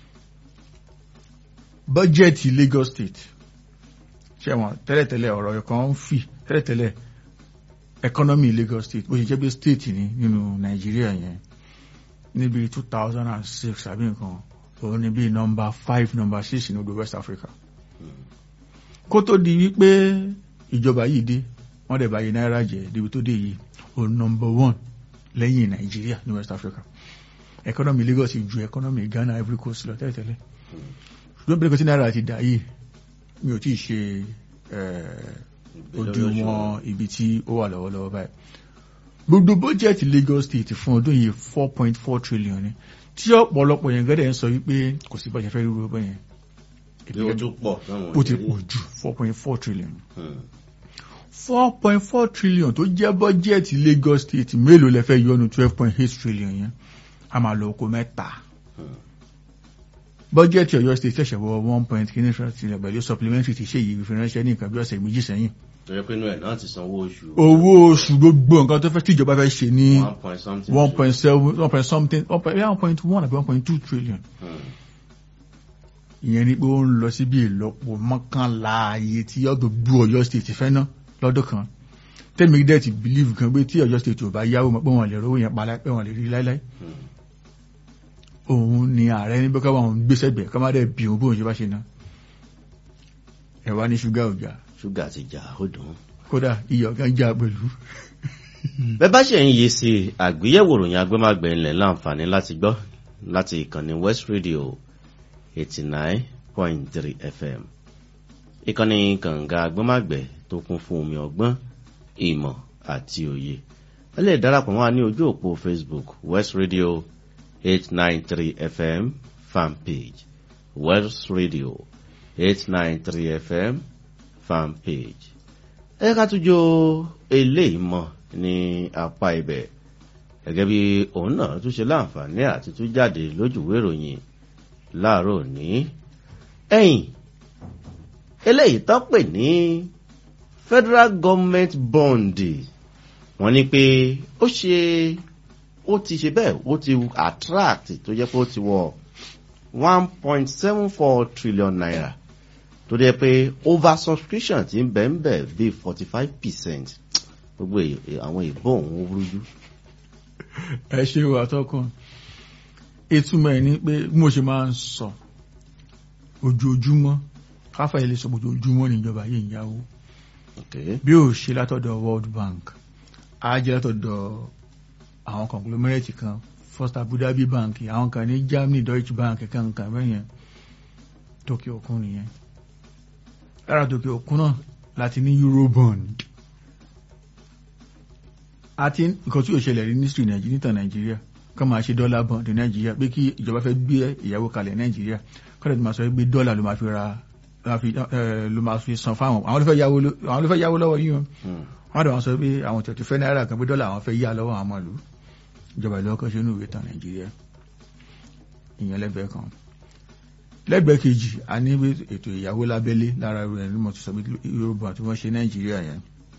bọ́jẹ̀tì Lagos State ṣẹ̀wọ̀n tẹ́lẹ̀tẹ́lẹ̀ ọ̀rọ̀ ẹ̀kan ń fì tẹ́lẹ̀tẹ́lẹ̀ economy Lagos State bó ṣe jẹ́ pé state ni nínú Nàìjíríà yẹn níbi two thousand and six àbí nǹkan òun ni bí number five number six ní odò West Africa kó tó di wípé ìjọba yìí dé wọ́n dẹ̀ báyìí náírà jẹ́ débi tó dé yìí òun number one lẹ́yìn Nàìjíríà ní West Africa economy Lagos ju economy Ghana Ivory Coast lọ tẹ́lẹ̀tẹ́lẹ̀ ṣùgbọ́n bí lẹ́kọ̀ọ́ tí náírà ti dà yìí mi ò tí ì ṣe òdiwọ̀n ibi tí ó wà lọ́wọ́lọ́wọ́ báyìí gbogbo bọ́jẹ̀tì Lagos State fún ọdún yìí four point four trillion ni tí ọ̀pọ̀lọpọ̀ yẹn gẹ́dẹ̀ ń sọ wípé kò sí bọ́jẹ̀ fẹ́ rúrú bẹ́yẹn ó tún pọ̀ ó ti pọ̀ jù four point four trillion four point four trillion tó jẹ́ bọ́jẹ̀tì Lagos State mélòó lẹ fẹ́ yọnu twelve point eight trillion yẹn a máa lọ oko mẹ́ta bọ́jẹ̀tì Ọ̀yọ́ State ṣẹ̀ṣẹ̀ wọ one point kìíní trillion pẹ̀lú supplementary ti ṣe yìí fi ránṣẹ́ ní nǹkan bí ọ̀sẹ̀ méjì sẹ́yìn tó yẹ pé inú ẹ̀ náà ti san owó oṣù owó oṣù gbogbo nǹkan tó fẹ́ tí ìjọba fẹ́ ṣe ní one point something one point seven one point something one point one point one àbí one point two trillion ìyẹn ni pé ó ń lọ sí bí ìlọ́po mọ́kànlá iye tí gbogbo Ọ̀yọ́ State fẹ́ ná lọ́dún kan tẹ́mi dẹ́ ti believe kan pé tí Ọ̀yọ́ State ò bá yáwó mọ́ pé wọ́n lè rówó yẹn pa pé wọ́n lè rí láíláí òun ni ààrẹ ní bọ́ká wọn gbé sẹ́gbẹ̀ẹ́ ká má dẹ̀ bí òun bóun ṣe bá ṣe ná ẹ̀ wá ní ṣúgà ọ̀gá ṣúgà ti jà ó dùn ún. kódà iyọ̀ ọ̀gá jà pẹ̀lú. bẹ́ẹ̀ bá ṣe ń yí sí àgbéyẹ̀wò ròyìn agbẹ́màgbẹ́ ńlẹ̀ láǹfààní láti gbọ́ láti ìkànnì West Radio eighty nine point three FM ìkànnì kànga agbẹ́màgbẹ́ tó kún fún omi ọgbọ́n ìmọ̀ àti òye ẹ lè darapọ̀ mọ́ wa ní ojú òpó Facebook West Radio eight nine three FM fan page West Radio eight nine three FM fan page ẹ ká tún jó eléyìí mọ́ ní apá ibẹ̀ gẹ́gẹ́ bí òun náà tún ṣe láǹfààní àti tún jáde lójúwé ìròyìn láàárọ̀ òní ẹ̀yìn eléyìí tó pè ní federal government bond wọ́n ní pé ó ṣe ó ti ṣe bẹ́ẹ̀ ó ti attract tó jẹ́ pé ó ti wọ one point seven four trillion naira tó dẹ́ pé over subscription ti ń bẹ̀ ń bẹ̀ bí forty five percent gbogbo àwọn ìbò òun rújú. ẹ ṣe wà tọkàn ìtumọ̀ ẹ̀ ni pé bí mo ṣe máa ń sọ ojoojúmọ́ káfà ilé sọ ojoojúmọ́ níjọba yìí ń yáwó bí ó ṣe látọ̀dọ̀ World Bank á jẹ́ látọ̀dọ̀ àwọn conglomerate kan First Abu Dhabi Bank àwọn kan ní Germany Deutsche Bank kankan bẹ́yẹn tókè òkun nìyẹn lára tókè òkun náà láti ní Eurobond àti nǹkan tí ò ṣẹlẹ̀ rí nísìrì nàìjíríà níta nàìjíríà kọ́ máa ṣe dọ́là bond ní nàìjíríà pé kí ìjọba fẹ́ gbé ìyàwó kalẹ̀ nàìjíríà kọ́lẹ̀ tó máa sọ pé dọ́là ló máa fi ra ló máa fi san fáwọn àwọn ló fẹ́ yáwó lọ́wọ́ yìí wọn wọ́n dẹ̀ wọ́n sọ pé àwọn tẹ̀tù fẹ́ náírà kan pé dọ́là àwọn fẹ́ yá lọ́wọ́ àwọn ọmọlú ìjọba ìlú ọkọ̀ ṣe ní ìwé tán nàìjíríà ìyẹn lẹ́gbẹ̀ẹ́ kan lẹ́gbẹ̀ẹ́ kejì a ní ètò ìyàwó lábẹ́lé lára rẹ̀ ní mo ti sọ pé yorùbá tí wọ́n ṣe nàìjíríà yẹn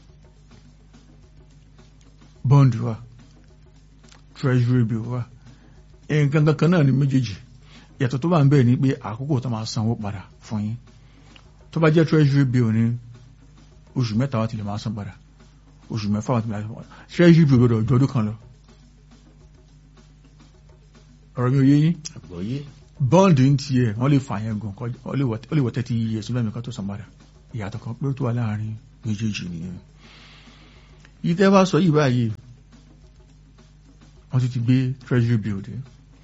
bond wa treasury bill wa nǹkan kankan náà ni méjèèjì yàtọ̀ tó bá ń bẹ̀ ni pé àkókò tó máa sanwó padà fún yín tó bá jẹ́ treasury bill ní oṣù mẹ́ta wá ti lè máa san padà oṣù mẹ́fà wá ti lè máa san padà treasury bill gbọdọ̀ ọjọ́ ọdún kan lọ ọ̀rọ̀ mi ò yé yín àgbọ̀yé bọ́ǹdì ń tiẹ̀ wọ́n lè fà yẹn gùn kọjá ó lè wọ thirty years nígbà mìíràn tó san padà ìyàtọ̀ kan pé tó wà láàrin méjèèjì nìyẹn yìí tẹ́ bá sọ yìí báyìí wọ́n ti ti gbé treasury bill dé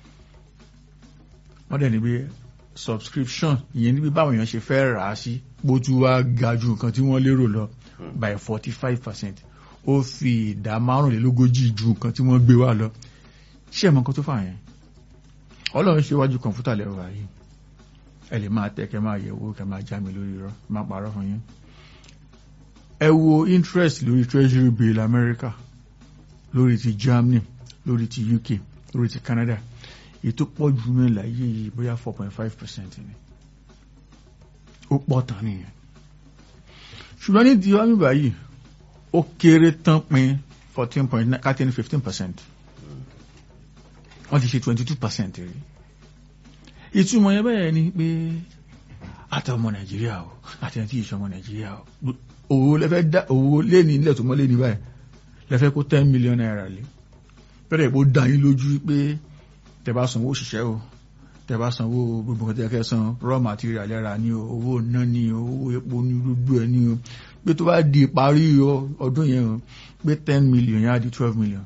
wọ́n dẹ̀ ní pé subscription ìyẹn níbi báwọn èèyàn ṣe fẹ́ rà á sí gbójú wá ga ju nǹkan tí wọ́n lérò lọ by forty five percent ó fi ìdá márùnlélógójì ju nǹkan tí wọ́n gbé wá lọ ṣé ẹ̀ mọ nǹkan tó fà yẹn ọlọ́run ṣe wájú kọ̀ǹpútà lẹ́wọ̀ ayé ẹ lè máa tẹ́ kẹ́ máa yẹ̀wò kẹ́ máa já mi lórí irọ́ máa parọ́ fún yín ẹ wo interest lórí treasury bill America lórí ti Germany lórí ti UK lórí ti Canada èyí tó pọ̀ jù ní láyé yìí bóyá four point five percent ni ó pọ̀ tán nìyẹn ṣùgbọ́n ní di wàmí báyìí ó kéré tán pin fourteen point nine káàtì ní fifteen percent wọ́n ti ṣe twenty two percent rí ìtumọ̀ yẹn bẹ́ẹ̀ ni pé àti ọmọ Nàìjíríà o àti ẹni tí ìṣọ́ ọmọ Nàìjíríà o owó lẹ́fẹ́ dá owó lẹ́ni ilẹ̀ tó mọ́ lẹ́ni báyìí lẹ́fẹ́ kó ten million naira lé bẹ́ẹ̀ ìbò dá yín lójú pé tẹ́ bá sanwó òṣìṣẹ́ o tẹ́ bá sanwó gbogbo nǹkan tẹ́ kẹ́ san raw material lẹ́ra ní o owó iná ní o owó epo ní gbogbo ẹ̀ ní o pé tó bá di ìparí ọdún yẹn o pé ten million yẹn á di twelve million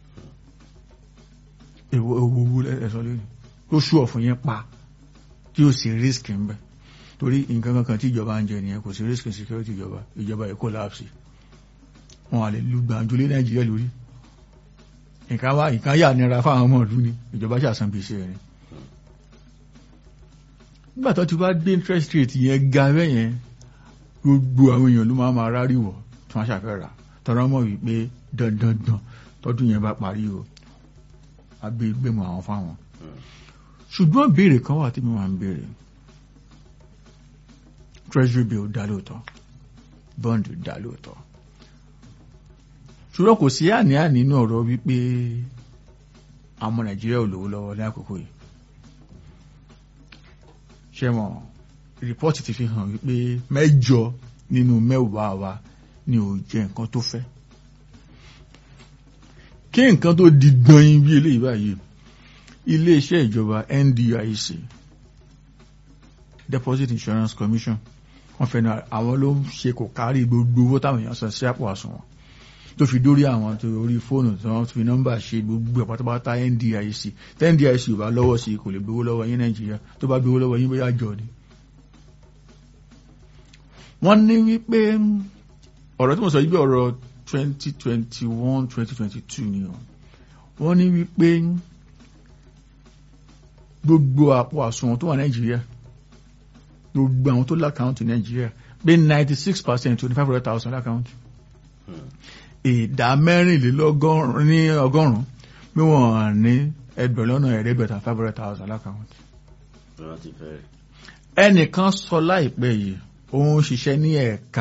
èwo owó owó ẹ̀sọ́ lónìí tó ṣú ọ̀fun yẹn pa tí ó sì risk ń bẹ torí nǹkan kankan tí ìjọba ń jẹ nìyẹn kò sí risk security ìjọba ìjọba ẹ̀ collapse wọn à lè lu gbàǹjo lé nàìjíríà lórí nǹkan wá nǹkan yà nira fáwọn ọmọ ìlú ni ìjọba ṣàṣàn bí iṣẹ́ rẹ̀ nígbà tó ti wá gbé interest rate yẹn ga bẹ́ẹ̀ yẹn gbogbo àwọn èèyàn ló máa máa ráríwọ̀ tí wọ́n ṣàfẹ́ rà tọ́rọ mọ̀ wípé dandandan tọ́dún yẹn bá parí o agbégbèmọ̀ àwọn fáwọn ṣùgbọ́n béèrè kan wà tí mi máa ń béèrè treasury bill dá lóòótọ́ bond dá lóòótọ́ ṣùgbọ́n kò sí àní-àní nínú ọ̀rọ̀ wípé àwọn nàìjíríà ò lówó lọ́wọ́ ní àkókò yìí ṣé mọ̀ rìpọ́ọ̀tì ti fi hàn wípé mẹ́jọ nínú mẹ́wàá wa ni ò jẹ nǹkan tó fẹ́ kí nǹkan tó di gbọ̀nyin bí eléyìí báyìí iléeṣẹ́ ìjọba NDIC Deposit Insurance Commission wọ́n fẹ́nu àwọn ló ń ṣe kò kárí gbogbo owó táwọn èèyàn san sí àpò àsùnwọ̀n tó fi dórí àwọn tó orí fóònù tí wọ́n fi nọ́mbà ṣe gbogbo pátápátá NDIC tí NDIC ò bá lọ́wọ́ sí kò lè gbowó lọ́wọ́ yín Nàìjíríà tó bá gbowó lọ́wọ́ yín bóyá jọ ni. wọ́n ní wípé ọ̀rọ̀ tí mo sọ yìí bí ọ̀rọ̀ twenty twenty one twenty twenty two ni o wọ́n ní wípé gbogbo àpò àsùnwọ̀n tó wà Nàìjíríà gbogbo àwọn tó lákàntì Nàìjíríà pé ninety six percent twenty five hundred thousand lákàntì ìdá mẹ́rìnlélọ́gọ́rùn ní ọgọ́rùn-ún bí wọ́n ní ẹgbẹ̀rún lọ́nà ẹ̀ẹ́dẹ́gbẹ̀ta five hundred thousand lákàntì. ẹnìkan sọ láìpẹ́ yìí òun ṣiṣẹ́ ní ẹ̀ka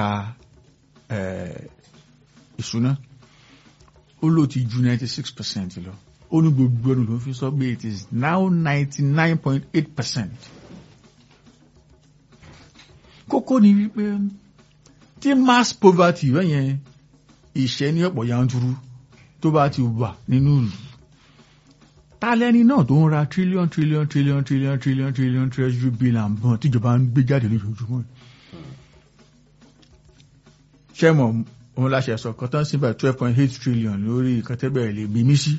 ìṣúná ó lò ti ju ninety six percent lọ ó ní gbogbo ẹnu ló fi sọ pé it is now ninety nine point eight percent. kókó ni wípé tí mass poverty bẹ́ẹ̀ yẹn ìṣẹ́ ní ọ̀pọ̀ yanturu tó bá ti wà nínú ìlú tálẹ́ni náà tó ń ra trillion trillion trillion trillion trillion trillion treasury bill and bond tíjọba ń gbé jáde lójoojúmọ́ ṣẹ́mọ̀ òun láṣẹ sọ kọ́tán síbẹ̀ twelve point eight trillion lórí ìkọ́tẹ́bẹ̀rẹ̀ lè bí mí sí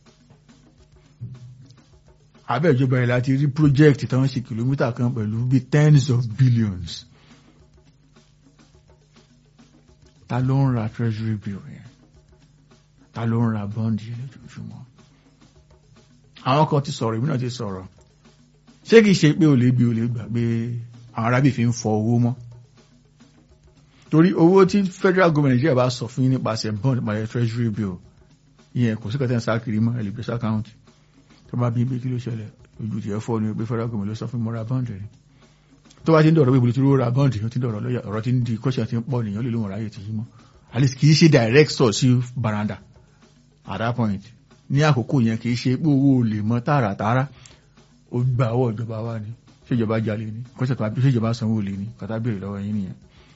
abẹ́ ìjọba yìí láti rí project tó ń ṣe kìlómítà kan pẹ̀lú bí tens of billions ta ló ń ra treasury bill yẹn ta ló ń ra bond yẹn lójoojúmọ́ àwọn kan ti sọ̀rọ̀ ìmúnà ti sọ̀rọ̀ ṣé kìí ṣe pé o lè bí o lè gbà pé àwọn arábì fi ń fọ owó mọ́ torí owó tí federal government Nigeria bá sọ fún yín nípasẹ̀ bond nípasẹ̀ treasury bill ìyẹn kò sí kẹtẹ́ ń sá kiri mọ́ ẹ lè gbé sákàùntì tó bá bí pé kí ló ṣẹlẹ̀ ojú tiẹ̀ fọ́ ni pé federal government ló sọ fún mi mo ra bond rẹ̀ tó bá ti ń dọ̀rọ̀ pé ìbòlítí ló ra bond ó ti ń dọ̀rọ̀ lọ́yà ọ̀rọ̀ ti ń di kọ́ṣẹ́ ti ń pọ̀ nìyàn lè lóhun ráyè ti yí mọ́ at least kì í ṣe direct source sí baranda at that point ní àkókò yẹn kì í ṣe pé owó lè mọ tààràtààrà ó gba ọwọ́ ìjọba wa ni ṣèjọba jalè ni kọ́ṣẹ́ tó ṣèjọba sanwó lè ní kàtà béèrè lọ́wọ́ yín nìyẹn.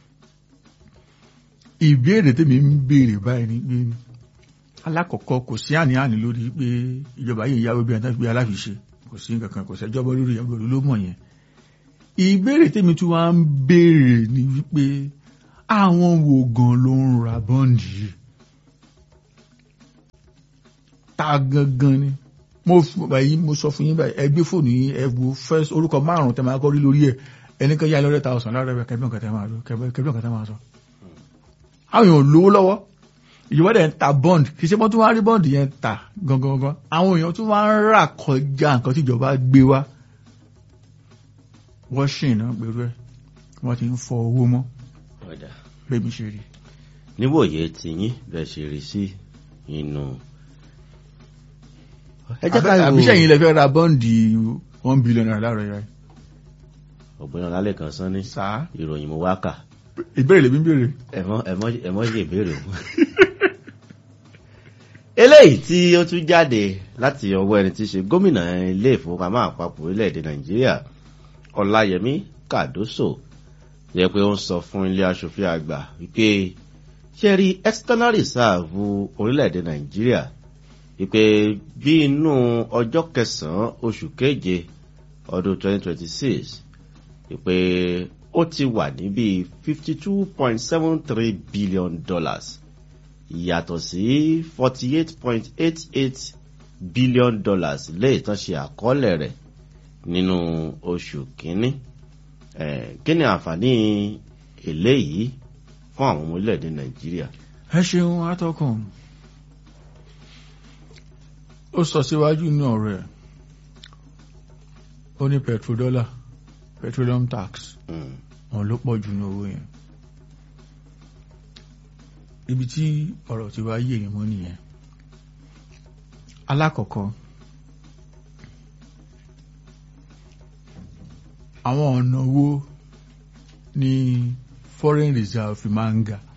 ìbéèrè tèmi ń béèrè báyìí ni pé alákọ̀ọ́kọ́ kò sí àní-àní lórí pé ìjọba yìí yáwó bí ẹ̀ńtà gbé aláfiṣe kò kò sí nǹkan kan kò sẹ́jọ́bọ́ lórí yẹn gbọ́dọ̀ ló mọ̀ yẹn ìbéèrè tèmi tún wá ń béèrè ni wípé àwọn wo gan ló ń ra bọ́ǹdì yìí ta gangan ni mo báyìí mo sọ fún yín báyìí ẹgbẹ́ fóònù yín ẹ wo first orúkọ márùn tẹ máa kọ́ rí lórí ẹ̀ ẹnìkan yá lọ́rẹ́ ta ọ̀sán lára ẹ̀ kẹbí ọ̀kẹ́ tẹ máa lọ kẹbí ọ̀kẹ́ tẹ máa sọ. àwọn èèyàn lówó lọ́wọ́ ìjọba dẹ̀ ń ta bond kì í ṣe wọ́n tún wá rí bond yẹn ta gangan gangan àwọn èèyàn tún wá ń rà kọjá nǹkan tí ìjọba gbé wá washing náà pẹ̀lú ẹ̀ wọ́n ti ń fọ owó mọ́ ọ̀dà bẹ́ẹ̀ mi ṣe rí. níwòye tìyín bẹ́ẹ̀ ṣe rí sí inú. ẹ jẹ́ ká wo àbíṣẹ́ yìí lè fẹ́ ra bọ́ǹdì one billion naira láàárọ̀ yẹn. ọ̀gbẹ́ni ọ̀làlẹ́kan sán ní sáà ìròyìn mo wá kà ìbéèrè lèmi ń béèrè. ẹ̀mọ́ ẹ̀mọ́ ẹ̀mọ́ ṣe ìbéèrè o. eléyìí tí ó tún jáde láti ọwọ́ ẹni tí í ṣe gómìnà ilé ìfowópamọ́ àpapọ̀ orílẹ̀-èdè nàìjíríà ọláyẹmí kàdóso yẹ pé ó ń sọ fún ilé aṣòfin àgbà wípé ṣe rí external reserve orílẹ̀-èdè nàìjíríà wípé bí inú ọjọ́ kẹsàn-án oṣù keje ọdún 2026 wípé ó ti wà ní bíi fifty two point seven three billion dollars yàtọ̀ sí forty eight point eight eight billion dollars léè tán ṣe àkọọ́lẹ̀ rẹ̀ nínú oṣù kínní Eh, kí ni àǹfààní eléyìí fún àwọn ọmọ orílẹ̀-èdè nàìjíríà. ẹ ṣeun atọ́kùn ó sọ síwájú inú ọ̀rọ̀ ẹ̀ ó ní petrodollar petroleum tax Mm, wọn ló pọ̀ jù ní owó yẹn ibi tí ọ̀rọ̀ ti wá yé yìí mọ́ nìyẹn alákọ̀ọ́kọ́ àwọn ọ̀nà wo ni foreign reserve fi máa ń ga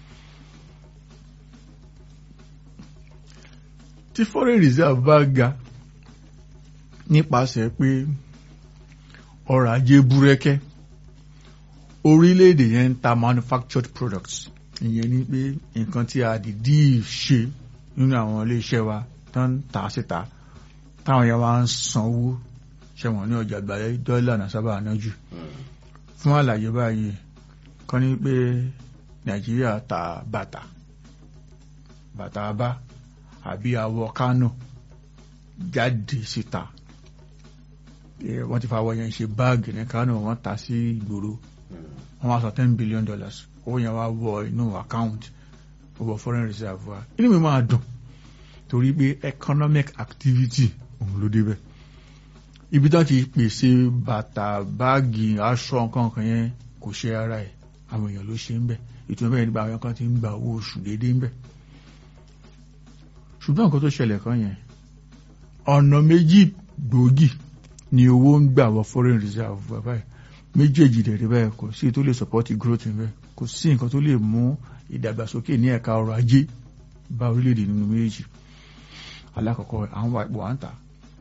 tí foreign reserve bá ga nípasẹ̀ pé ọrọ̀ ajé búrẹ́kẹ́ orílẹ̀-èdè yẹn ń ta manufactured products ìyẹn ni pé nǹkan tí a dìdí ṣe nínú àwọn iléeṣẹ́ wa tó ń tà síta táwọn yẹn wá ń sanwó ṣẹ̀wọ̀n ní ọjà àgbáyé dọ́là náà sábà ná jù mm, fún àlàyé báyìí kan ní pé nàìjíríà ta bàtà bàtà bá àbí àwọ̀ kánò jáde síta Eh, wọ́n ti fa àwọ̀ yẹn ṣe báàgì ní kánò wọ́n ta sí ìgboro mm, wọ́n wá sọ ten billion dollars owó yẹn wá wọ inú account owó foreign reserve wa inú mi máa dùn torí pé economic activity òun ló débẹ̀ ibi tó ti pèsè bàtà báàgì aṣọ nǹkan kan yẹn kò ṣe ara ẹ̀ àwọn èèyàn ló ṣe ń bẹ̀ ìtumọ̀ bẹ́ẹ̀ nígbà àwọn kan ti ń gba owó oṣù déédéé ń bẹ̀ ṣùgbọ́n nǹkan tó ṣẹlẹ̀ kan yẹn ọ̀nà méjì gbòógì ni owó ń gbà wọ foreign reserve wa báyìí méjèèjì dẹ̀ rí bẹ́ẹ̀ kò sí tó lè support growth níbẹ̀ kò sí nǹkan tó lè mú ìdàgbàsókè ní ẹ̀ka ọrọ̀ ajé bá orílẹ̀-èdè nínú méjèèjì alákọ̀ọ́kọ́ àwọn wà ipò à ń tà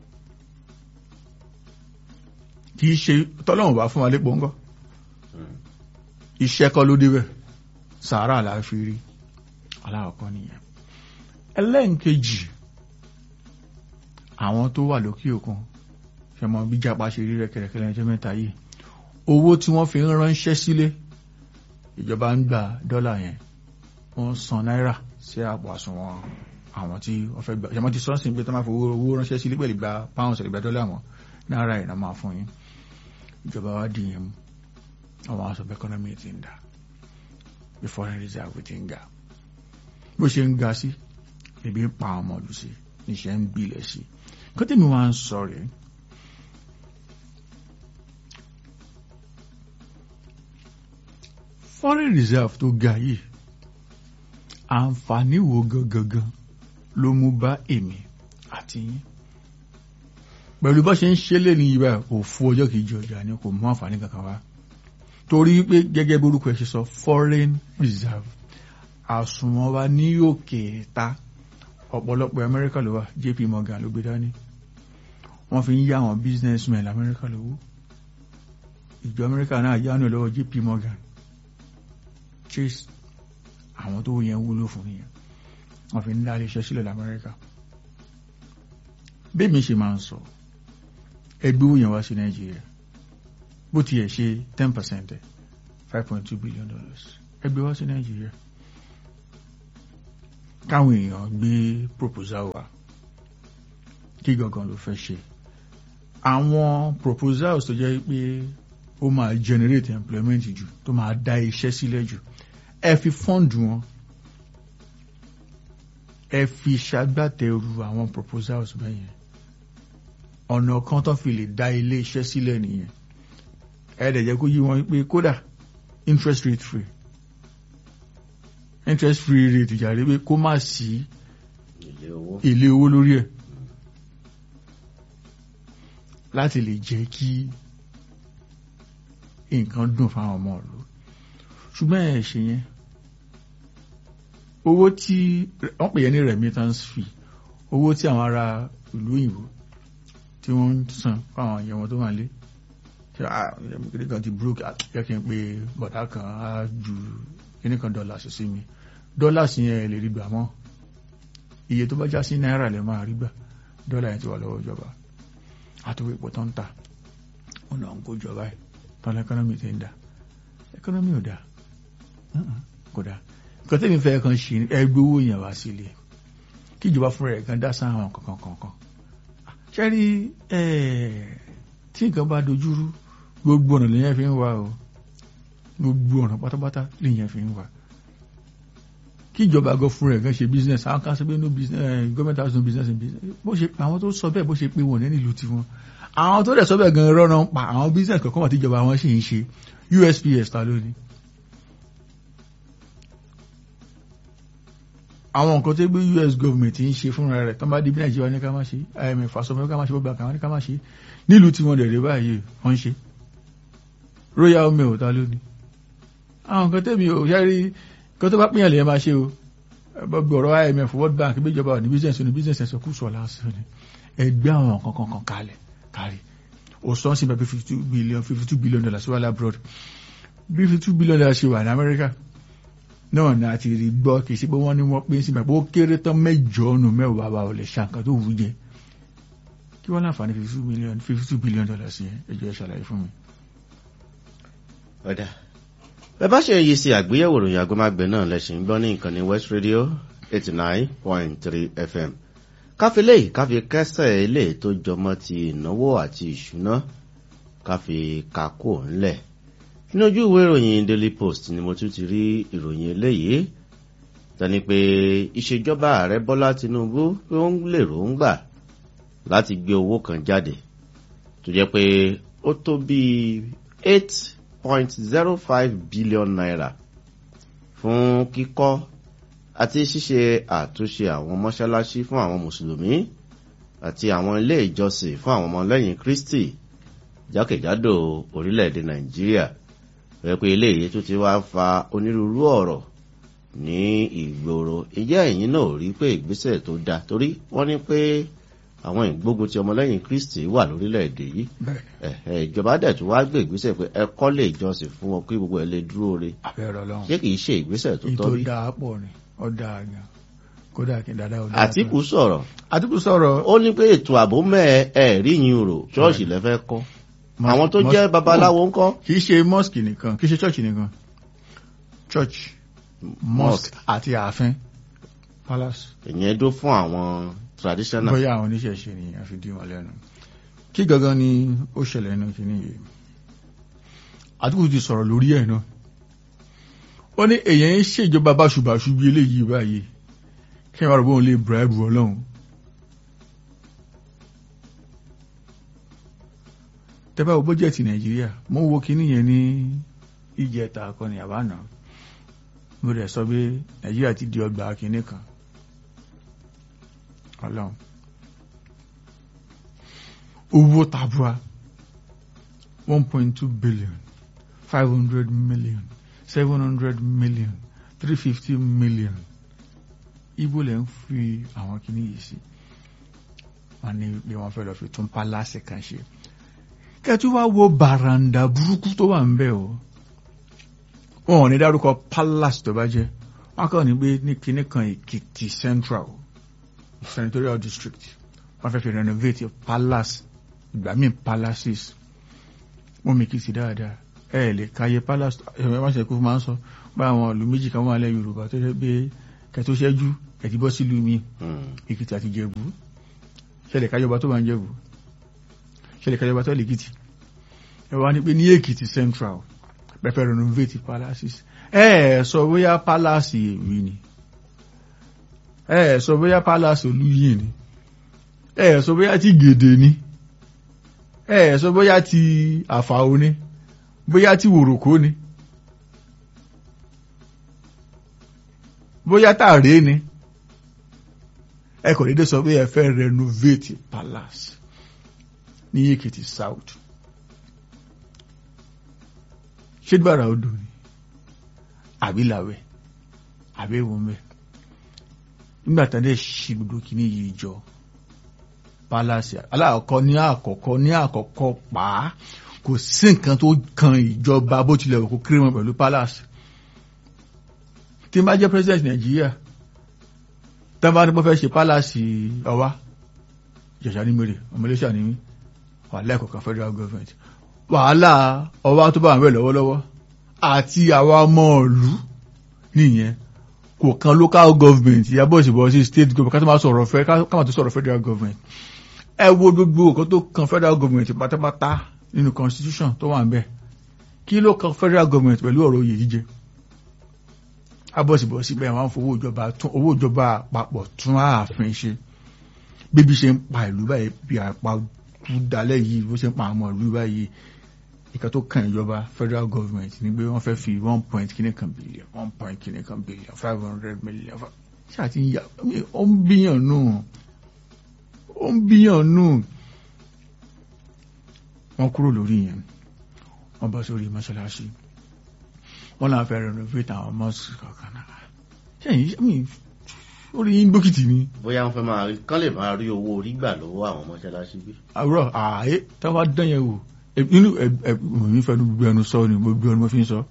kì í ṣe tọ́lọ́wọ̀n bá fún wa lépo ńgọ́ mm. iṣẹ́ kọ́ ló débẹ̀ sàárà là fi rí alákọ̀ọ́kọ́ nìyẹn ẹlẹ́ǹkejì àwọn tó wà lókè òkun ṣe mọ bí jápa ṣe rí rẹ̀kẹ̀rẹ̀kẹ̀ lẹ́yìn ọjọ́ mẹ́ta yìí owó tí wọ́n fi ń ránṣẹ́ sílé ìjọba ń gba dọ́là yẹn wọ́n san náírà sí àpò àsùnwọ̀n àwọn tí wọ́n fẹ́ gbà ìjọba ti sọ́ọ̀sì pé tó máa fi owó owó ránṣẹ́ sílé pẹ̀lú gba pounds ẹ̀lẹ́gbà dọ́là wọn náírà ìná máa fún yín ìjọba wa dì yẹn mú àwọn aṣọ economy ti ń dà bí foreign reserve ti ń ga bó ṣe ń ga sí ebi ń pa àwọn ọmọlù sí níṣẹ́ ń gbilẹ̀ sí kó tèmi wá ń sọ rèé foreign reserve tó ga yìí àǹfààní wo gangan ló mú bá èmi àti yín pẹ̀lú bá ṣe ń ṣe lé ní ibà òfu ọjọ́ kejì ọjà ni kò mú àǹfààní kankan wá torí pé gẹ́gẹ́ bí orúkọ ẹ̀ ṣe sọ foreign reserve àsùnwọ̀n wa ní òkè ta ọ̀pọ̀lọpọ̀ amẹ́ríkà ló wà jp morgan ló gbé dání wọ́n fi ń yá àwọn businessmen lamẹ́ríkà lówó ìjọ amẹ́ríkà náà yánú lọ́wọ́ jp morgan chase àwọn tó yẹn wúlò fún nìyẹn wọ́n fi ń dá iléeṣẹ́ sílẹ̀ lamẹ́ríkà bẹ́ẹ̀ mi ṣe máa ń sọ ẹgbẹ́ owó yẹn wá sí nàìjíríà bó tiẹ̀ ṣe ten percent ẹ̀ five point two billion dollars ẹgbẹ́ wá sí nàìjíríà káwọn èèyàn gbé proposal wá kí gangan ló fẹ́ ṣe àwọn proposals tó jẹ́ pé ó máa generate employment jù tó máa dá iṣẹ́ sílẹ̀ jù ẹ fi fund wọn ẹ fi ṣagbátẹrù àwọn proposals bẹ́yẹn ọ̀nà kan tó fi lè dá ilé iṣẹ́ sílẹ̀ nìyẹn ẹ dẹ̀ jẹ́ kó yí wọn pé kódà interest rate free interest free rate jàre pé kó má sí ilé owó èlé owó lórí ẹ̀ láti lè jẹ́ kí nǹkan dùn fáwọn ọmọ ìlú ṣùgbọ́n ẹ̀ ṣe yẹn owó tí wọ́n pè yẹn ní remittance fee owó tí àwọn ará ìlú òyìnbó tí wọ́n ń san fáwọn èèyàn wọn tó wà lé ṣe àkìrí kan ti broke jẹ́ kí n pe bọ̀dá kan á ju kíní kan dọ́là sí sí mi dọ́là sí yẹn lè rí gbà mọ́ iye tó bá já sí náírà lè máa rí gbà dọ́là yẹn ti wà lọ́wọ́ ìjọba àtúwò ipò tó ń ta ó náà ń kó jọba ẹ̀ tọ́lá ẹkọ́nọ́mì ti ń dà ẹkọ́nọ́mì ò dà kò dà nǹkan tẹ́mi fẹ́ kan ṣe ẹgbẹ́ owó yẹn wá sílé kí ìjọba fúnra ẹ̀ kan dá sáwọn kankan kankan ṣẹ́rí tí nǹkan bá dojúrú gbogbo ọ̀nà lèyẹn fi ń wá o gbogbo ọ̀nà pátápátá lèyẹn fi ń wá kí ìjọba gan fúnra ẹ̀ kan ṣe business àwọn kan sọ pé no business government has no business in business bó ṣe àwọn tó sọ bẹ́ẹ̀ bó ṣe pé wọn ní ìlú tiwọn àwọn tó dẹ̀ sọ bẹ́ẹ̀ gan rọ́nà ń pa àwọn business kankan wà tí ìjọba wọn sì ń ṣe USPS ta lónìí àwọn nǹkan tó gbé US government ń ṣe fúnra rẹ̀ tán bá di bí Nàìjíríà ní ká má ṣe IMF àsọmọ ká má ṣe bọ́bá kan ní ká má ṣe nílùú tí wọ́n dẹ̀ rí báyìí wọ́n ń ṣe Royal Mail ta lónìí àwọn nǹkan tẹ́mi ò yẹ́rí nǹkan tó bá pínyàn lè máa ṣe o gbogbo ọ̀rọ̀ IMF World Bank bí ìjọba ò ní business ní business ẹ̀sọ́ kù sọ lásán ni ẹgbẹ́ àwọn nǹkan kankan kalẹ̀ kárí òsán sí bẹ́ẹ̀ fifty two billion fifty two billion dollars wà labroad bí fifty two billion dollars ṣe wà ní Amẹ́ríkà náà ni a ti rí gbọ́ kì í ṣe pé wọ́n ní wọ́n pín sí pé ó kéré tán mẹ́jọ ọ̀nù mẹ́wàá wa ò lè ṣàǹkan tó wù jẹ kí wọ́n láǹfààní fifty two billion fifty two billion dollars yẹn ẹjọ́ ẹ ṣàlàyé fún mi. ọ̀dà bẹ́ẹ̀ bá ṣe yí sí àgbéyẹ̀wò ìròyìn agbọ́mágbé náà lẹ́sìn ń gbọ́ ní ìkànnì West Radio eighty nine point three FM káfí lè káfí kẹsẹ̀ ilé tó jọmọ́ ti ìnáwó àti ìṣúná káfí kakó ńlẹ̀ nínú ojú ìwé ìròyìn Daily Post ni mo tún ti rí ìròyìn eléyìí tani pé ìṣèjọba ààrẹ Bọ́lá Tinubu pé ó ń lèrò ń gbà láti gbé owó kan jáde tó jẹ́ pé ó tó bíi eight point zero five billion naira fún kíkọ́ àti ṣíṣe àtúnṣe àwọn mọ́ṣáláṣí fún àwọn mùsùlùmí àti àwọn ilé ìjọsìn fún àwọn ọmọlẹ́yìn Kristi jákèjádò orílẹ̀-èdè Nàìjíríà rẹ pé eléyìí tó ti wá fa onírúurú ọ̀rọ̀ ní ìgboro ìjẹ́ ẹ̀yìn náà rí pé ìgbésẹ̀ tó dáa torí wọ́n ní pé àwọn ìgbógun ti ọmọlẹ́yìn Kristi wà lórílẹ̀‐èdè yìí ìjọba dẹ̀ tún wá gbé ìgbésẹ̀ pé ẹ kọ́ lè jọsìn fún wọn kí gbogbo ẹ lè dúró re abẹ́rẹ́ ọlọ́run ṣé kìí ṣe ìgbésẹ̀ tó tọ́ bí. ìtò dáa pọ̀ ni ó dáa gan kódà kí n dáadáa ó dáa. Àtíkù sọ̀rọ̀ Àtíkù sọ̀rọ̀ ó ní pé ètò ààbò mẹ́ẹ̀ ẹ̀ rí yín rò ṣọ́ọ̀ṣì lẹ́fẹ́ kọ́ àwọn tó jẹ́ babaláwo ńkọ́. kì í ṣe mosque nìkan kì í ṣe church nìkan church mosque àti ààfin palace. ìyẹn dó fún àwọn traditional. bóyá àwọn oníṣẹ̀ṣe ni a fi dí wọn lẹ́nu kí gangan ni ó ṣẹlẹ̀ nínú kìíní yìí Àtíkù ti sọ̀rọ̀ lórí ẹ̀ náà ó ní èèyàn ń ṣèjọba báṣubàṣu bí eléyìí báyìí kí wọ́n rọ̀ bóun lè bribe ọlọ́run tẹ́bá wo bọ́jẹ̀tì nàìjíríà mo wo kíní yẹn ní ìjẹta akọni àbáná mo rẹ̀ sọ pé nàìjíríà ti di ọgbà kíní kan ọlọ́run owó tabua one point two billion five hundred million seven hundred million three fifty million ibo lè ń fi àwọn kíní yìí sí wọn ní bí wọn fẹ́ lọ fi tún pálásì kan ṣe kẹtù wá wo bàràǹdà burúkú tó wà ń bẹ o wọn ò ní dárúkọ palace tó bá jẹ wọn kàn ní pé ní kinní kan Èkìtì central senatorial district wọn fẹ́ fi renovate palace ìgbà míì palaces wọ́n mi kì í sí dáadáa ẹ lè káyé palace ẹ̀rọ ẹ̀ má ṣe kó máa ń sọ bá àwọn ìlú méjì kan wà lẹ́ Yorùbá tó ṣe pé kẹtó ṣẹ́jú ẹ̀tí bọ́ sílùú mi Èkìtì àti Jẹ̀bú ṣẹlẹ̀ káyọba tó wà ń Jẹ̀bú ṣẹlẹ̀ káyọba tó lèkìtì ẹ wá ní pé ní Èkìtì Central pẹpẹ renovate palaces ẹ ẹ sọ bóyá palace èwì ni ẹ ẹ sọ bóyá palace Olúyè ni ẹ ẹ sọ bóyá ti Gèdè ni ẹ ẹ sọ bóyá ti Àfàó ni bóyá ti Wòròkó ni bóyá tààrẹ ni ẹ kò dédé sọ pé ẹ fẹ́ renovate palace ní Èkìtì South ṣé gbàrà odò ni àbí làwẹ̀ àbí ìwọ̀nbẹ̀ nígbà tí wọ́n dẹ̀ ṣe gbogbo kìíní yìí jọ palace aláàkọ́ ní àkọ́kọ́ ní àkọ́kọ́ pa á kò sí nǹkan tó kan ìjọba bó tilẹ̀ kó kéré wọn pẹ̀lú palace tí n bá jẹ́ president Nàìjíríà tí wọ́n bá ní pé fẹ́ ṣe palace ọwá ìjọ̀ṣà ní mèrè ọmọ iléeṣẹ́ ní wàhálà ẹ̀kọ̀ọ̀kan federal government wàhálà ọwá tó bá wà bẹ́ẹ̀ lọ́wọ́lọ́wọ́ àti àwa ọmọ ìlú nìyẹn kò kan local government ìyàbọ̀ ìṣèbọ̀ sí state government ká tó máa sọ̀rọ̀ fẹ́ ká máa tó sọ̀rọ̀ federal government ẹ wo gbogbo nǹkan tó kan federal government pátápátá nínú constitution tó wà ń bẹ̀ kí ló kan federal government pẹ̀lú ọ̀rọ̀ oyè jíjẹ abọ́sibọ́sí bẹ́ẹ̀ wọ́n fowó ìjọba tún owó ìjọba àpapọ̀ tún ààfin ṣe bíbí ṣe ń pa ìlú báyìí bí àpá dalẹ̀ yìí bó ṣe ń pa àwọn ìlú báyìí ìka tó kàn ìjọba federal government ní pé wọ́n fẹ́ fi one point kíní kan billion one point kíní kan billion five hundred million ṣáà ti ń yà ó ń bíyàn nù ó ń bíyàn nù wọ́n kúrò lórí yẹn wọ́n bọ́ sórí mọ́ṣáláṣí wọ́n náà fẹ́ renovate àwọn mosque kankan náà ṣẹ́yìn orí yín gbókìtì ni. bóyá wọn fẹ́ máa rí kán lè máa rí owó orí gbà lọ́wọ́ àwọn mọ́ṣáláṣí bí. àwùrọ̀ ààyè táwa dán yẹn wò nínú ẹ̀mí fẹ́ gbogbo ẹnu sọ ni gbogbo ẹnu mo fi ń sọ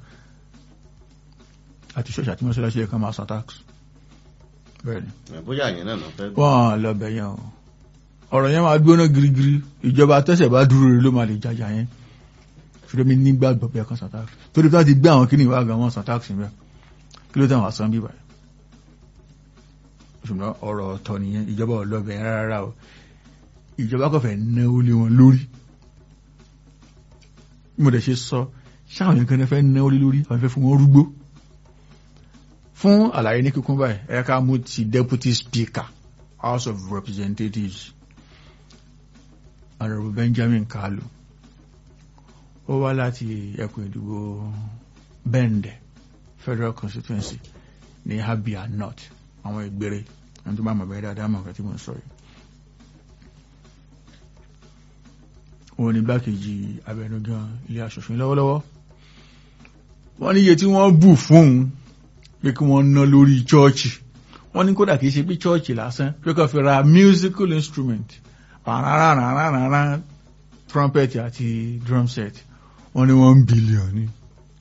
àti ṣọ́ọ̀ṣì àti mọ́ṣáláṣí ẹ̀ka máa san tax bẹ́ẹ̀ ni. bóyá àyẹn náà náà fẹ́ gbọ́. wọ́n lọ bẹ̀ yẹn o ọ̀rọ̀ yẹn máa gbóná girigiri ìjọba tẹ́sẹ̀ bá dúró rẹ̀ ló máa lè jàjà yẹn ṣùgbọ́n mi nígbàgbọ́ pé ẹ̀kan san tax torí bá ti gbé àwọn kíní ìwà gan wọn san tax níbẹ̀ kí ló tẹ̀ wọ́n san bí báyìí ṣùgbọ́n ọ̀rọ̀ ọ̀tọ̀ nìyẹn ìjọba ọlọ́bẹ̀ rárá o ìjọba kò fẹ́ náwó lé wọn lórí mo dẹ̀ ṣe sọ ṣáwọn yẹn kan fẹ́ náwó lé lórí àwọn fẹ́ fún wọn rúgbó fún àlàyé ní kíkún báyìí ẹ ká mú ti deputy speaker house of representatives honourable benjamin kalu ó wá láti ẹkùn ìdìbò bẹ́ǹdẹ̀ federal constituency ní Abia north àwọn ìgbèrè ẹni tó bá mọ̀ bẹ́ẹ̀ dáadáa mọ̀ nǹkan tí mo ń sọ yìí. òun ni gbákejì abẹnugan ilé aṣòfin lọ́wọ́lọ́wọ́ wọ́n ní iye tí wọ́n bù fún un pé kí wọ́n ná lórí chọ́ọ̀chì wọ́n ní kódà kìí ṣe pé chọ́ọ̀chì lásán pé kò fi ra musical instrument rárá trumpet àti drum set wọ́n ní one billion ní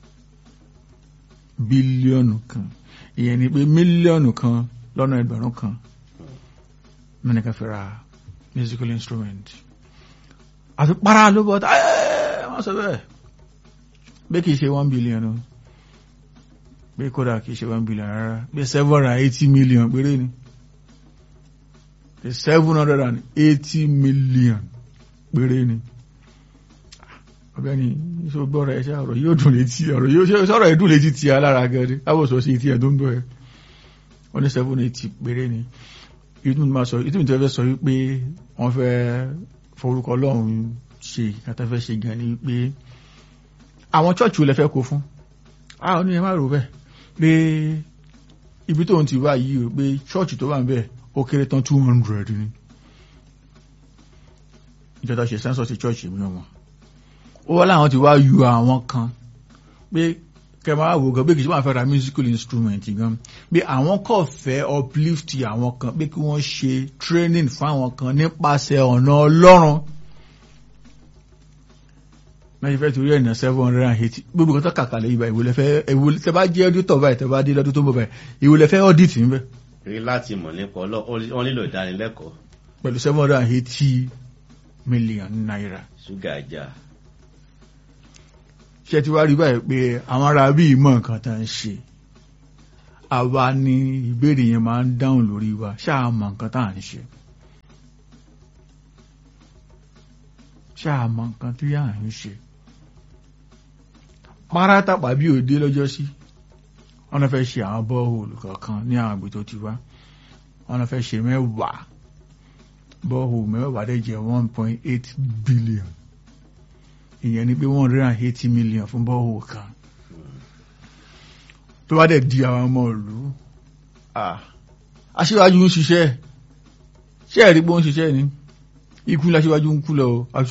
bílíọ̀nù kan ìyẹn ni pé mílíọ̀nù kan lọ́nà ẹgbẹ̀rún kan mẹ́rin kan fi ra musical instrument àti para ló bọ́ tá wọ́n sọ bẹ́ẹ̀ pé kìí ṣe one billion o pé kódà kìí ṣe one billion rárá pé seven hundred and eighty million péré ni pé seven hundred and eighty million péré ni ọ̀gbẹ́ni iṣẹ́ gbọ́rọ̀ ẹ̀ṣẹ́ ọ̀rọ̀ yóò dùn létí ọ̀rọ̀ yóò sọ̀rọ̀ ẹ̀dùn létí ti alára gẹ́gẹ́ láwọ̀sọ̀ sí ti ẹ̀dùn gbọ́ ẹ̀ wọ́n ní seven eighty péré ni ìtumọ̀ tí wọ́n fẹ́ sọ wípé wọ́n fẹ́ forúkọ ọlọ́run ṣe kátàfẹ́ ṣe gan ni wípé àwọn chọ́ọ̀chì olè fẹ́ kó fún àwọn oníyẹn má rò bẹ́ẹ̀ pé ibi tóun ti wá yìí o pé chọ́ọ̀chì tó wà ń bẹ̀ ó kéré tán two hundred ni ìjọba ṣe sẹ́ńsọ̀ sí chọ́ọ̀chì mìíràn wọn ó wá láwọn ti wá yọ àwọn kan pé kẹmà wò gan pé kìí ṣe máa fẹ́ ra musical instrument gan pé àwọn kò fẹ́ uplift àwọn kan pé kí wọ́n ṣe training fún àwọn kan nípasẹ̀ ọ̀nà ọlọ́run náà ṣe fẹ́ torí ẹ̀nà seven hundred and eighty gbogbo kan tó kàkàlẹ̀ yìí báyìí ìwòlẹ̀ fẹ́ ìwòlẹ̀ tẹ bá jẹ́ auditor báyìí tẹ bá dé lọ́dún tó ń bọ̀ báyìí ìwòlẹ̀ fẹ́ audit níbẹ̀. rí láti mọ̀ nípa ọlọ́ wọn nílò ìdánilẹ́kọ̀ọ́. pẹ̀lú seven hundred and eighty million naira ṣúgà jà ṣe ti wá rí báyìí pé àwọn ará bíi mọ̀ nǹkan tá ń ṣe àwa ni ìbéèrè yẹn máa ń dáhùn lórí wa ṣáà mọ̀ nǹkan tá à ń ṣe ṣáà mọ̀ nǹkan tí à ń ṣe párátàpá bí òde lọ́jọ́ sí wọ́n lọ fẹ́ ṣe àwọn bọ́ọ̀hùlù kọ̀ọ̀kan ní àwọn àgbè tó ti wá wọ́n lọ fẹ́ ṣe mẹ́wàá bọ́ọ̀hùlù mẹ́wàá dẹ̀ jẹ́ one point eight billion ìyẹn ni pé one hundred and eighty million fún bọ́ọ̀hùlù kan tó bá dẹ̀ di àwọn ọmọ ìlú aṣíwájú ń ṣiṣẹ́ ṣé ẹ̀rí pé ó ń ṣiṣẹ́ ni ikú láṣíwájú ń kú lọ o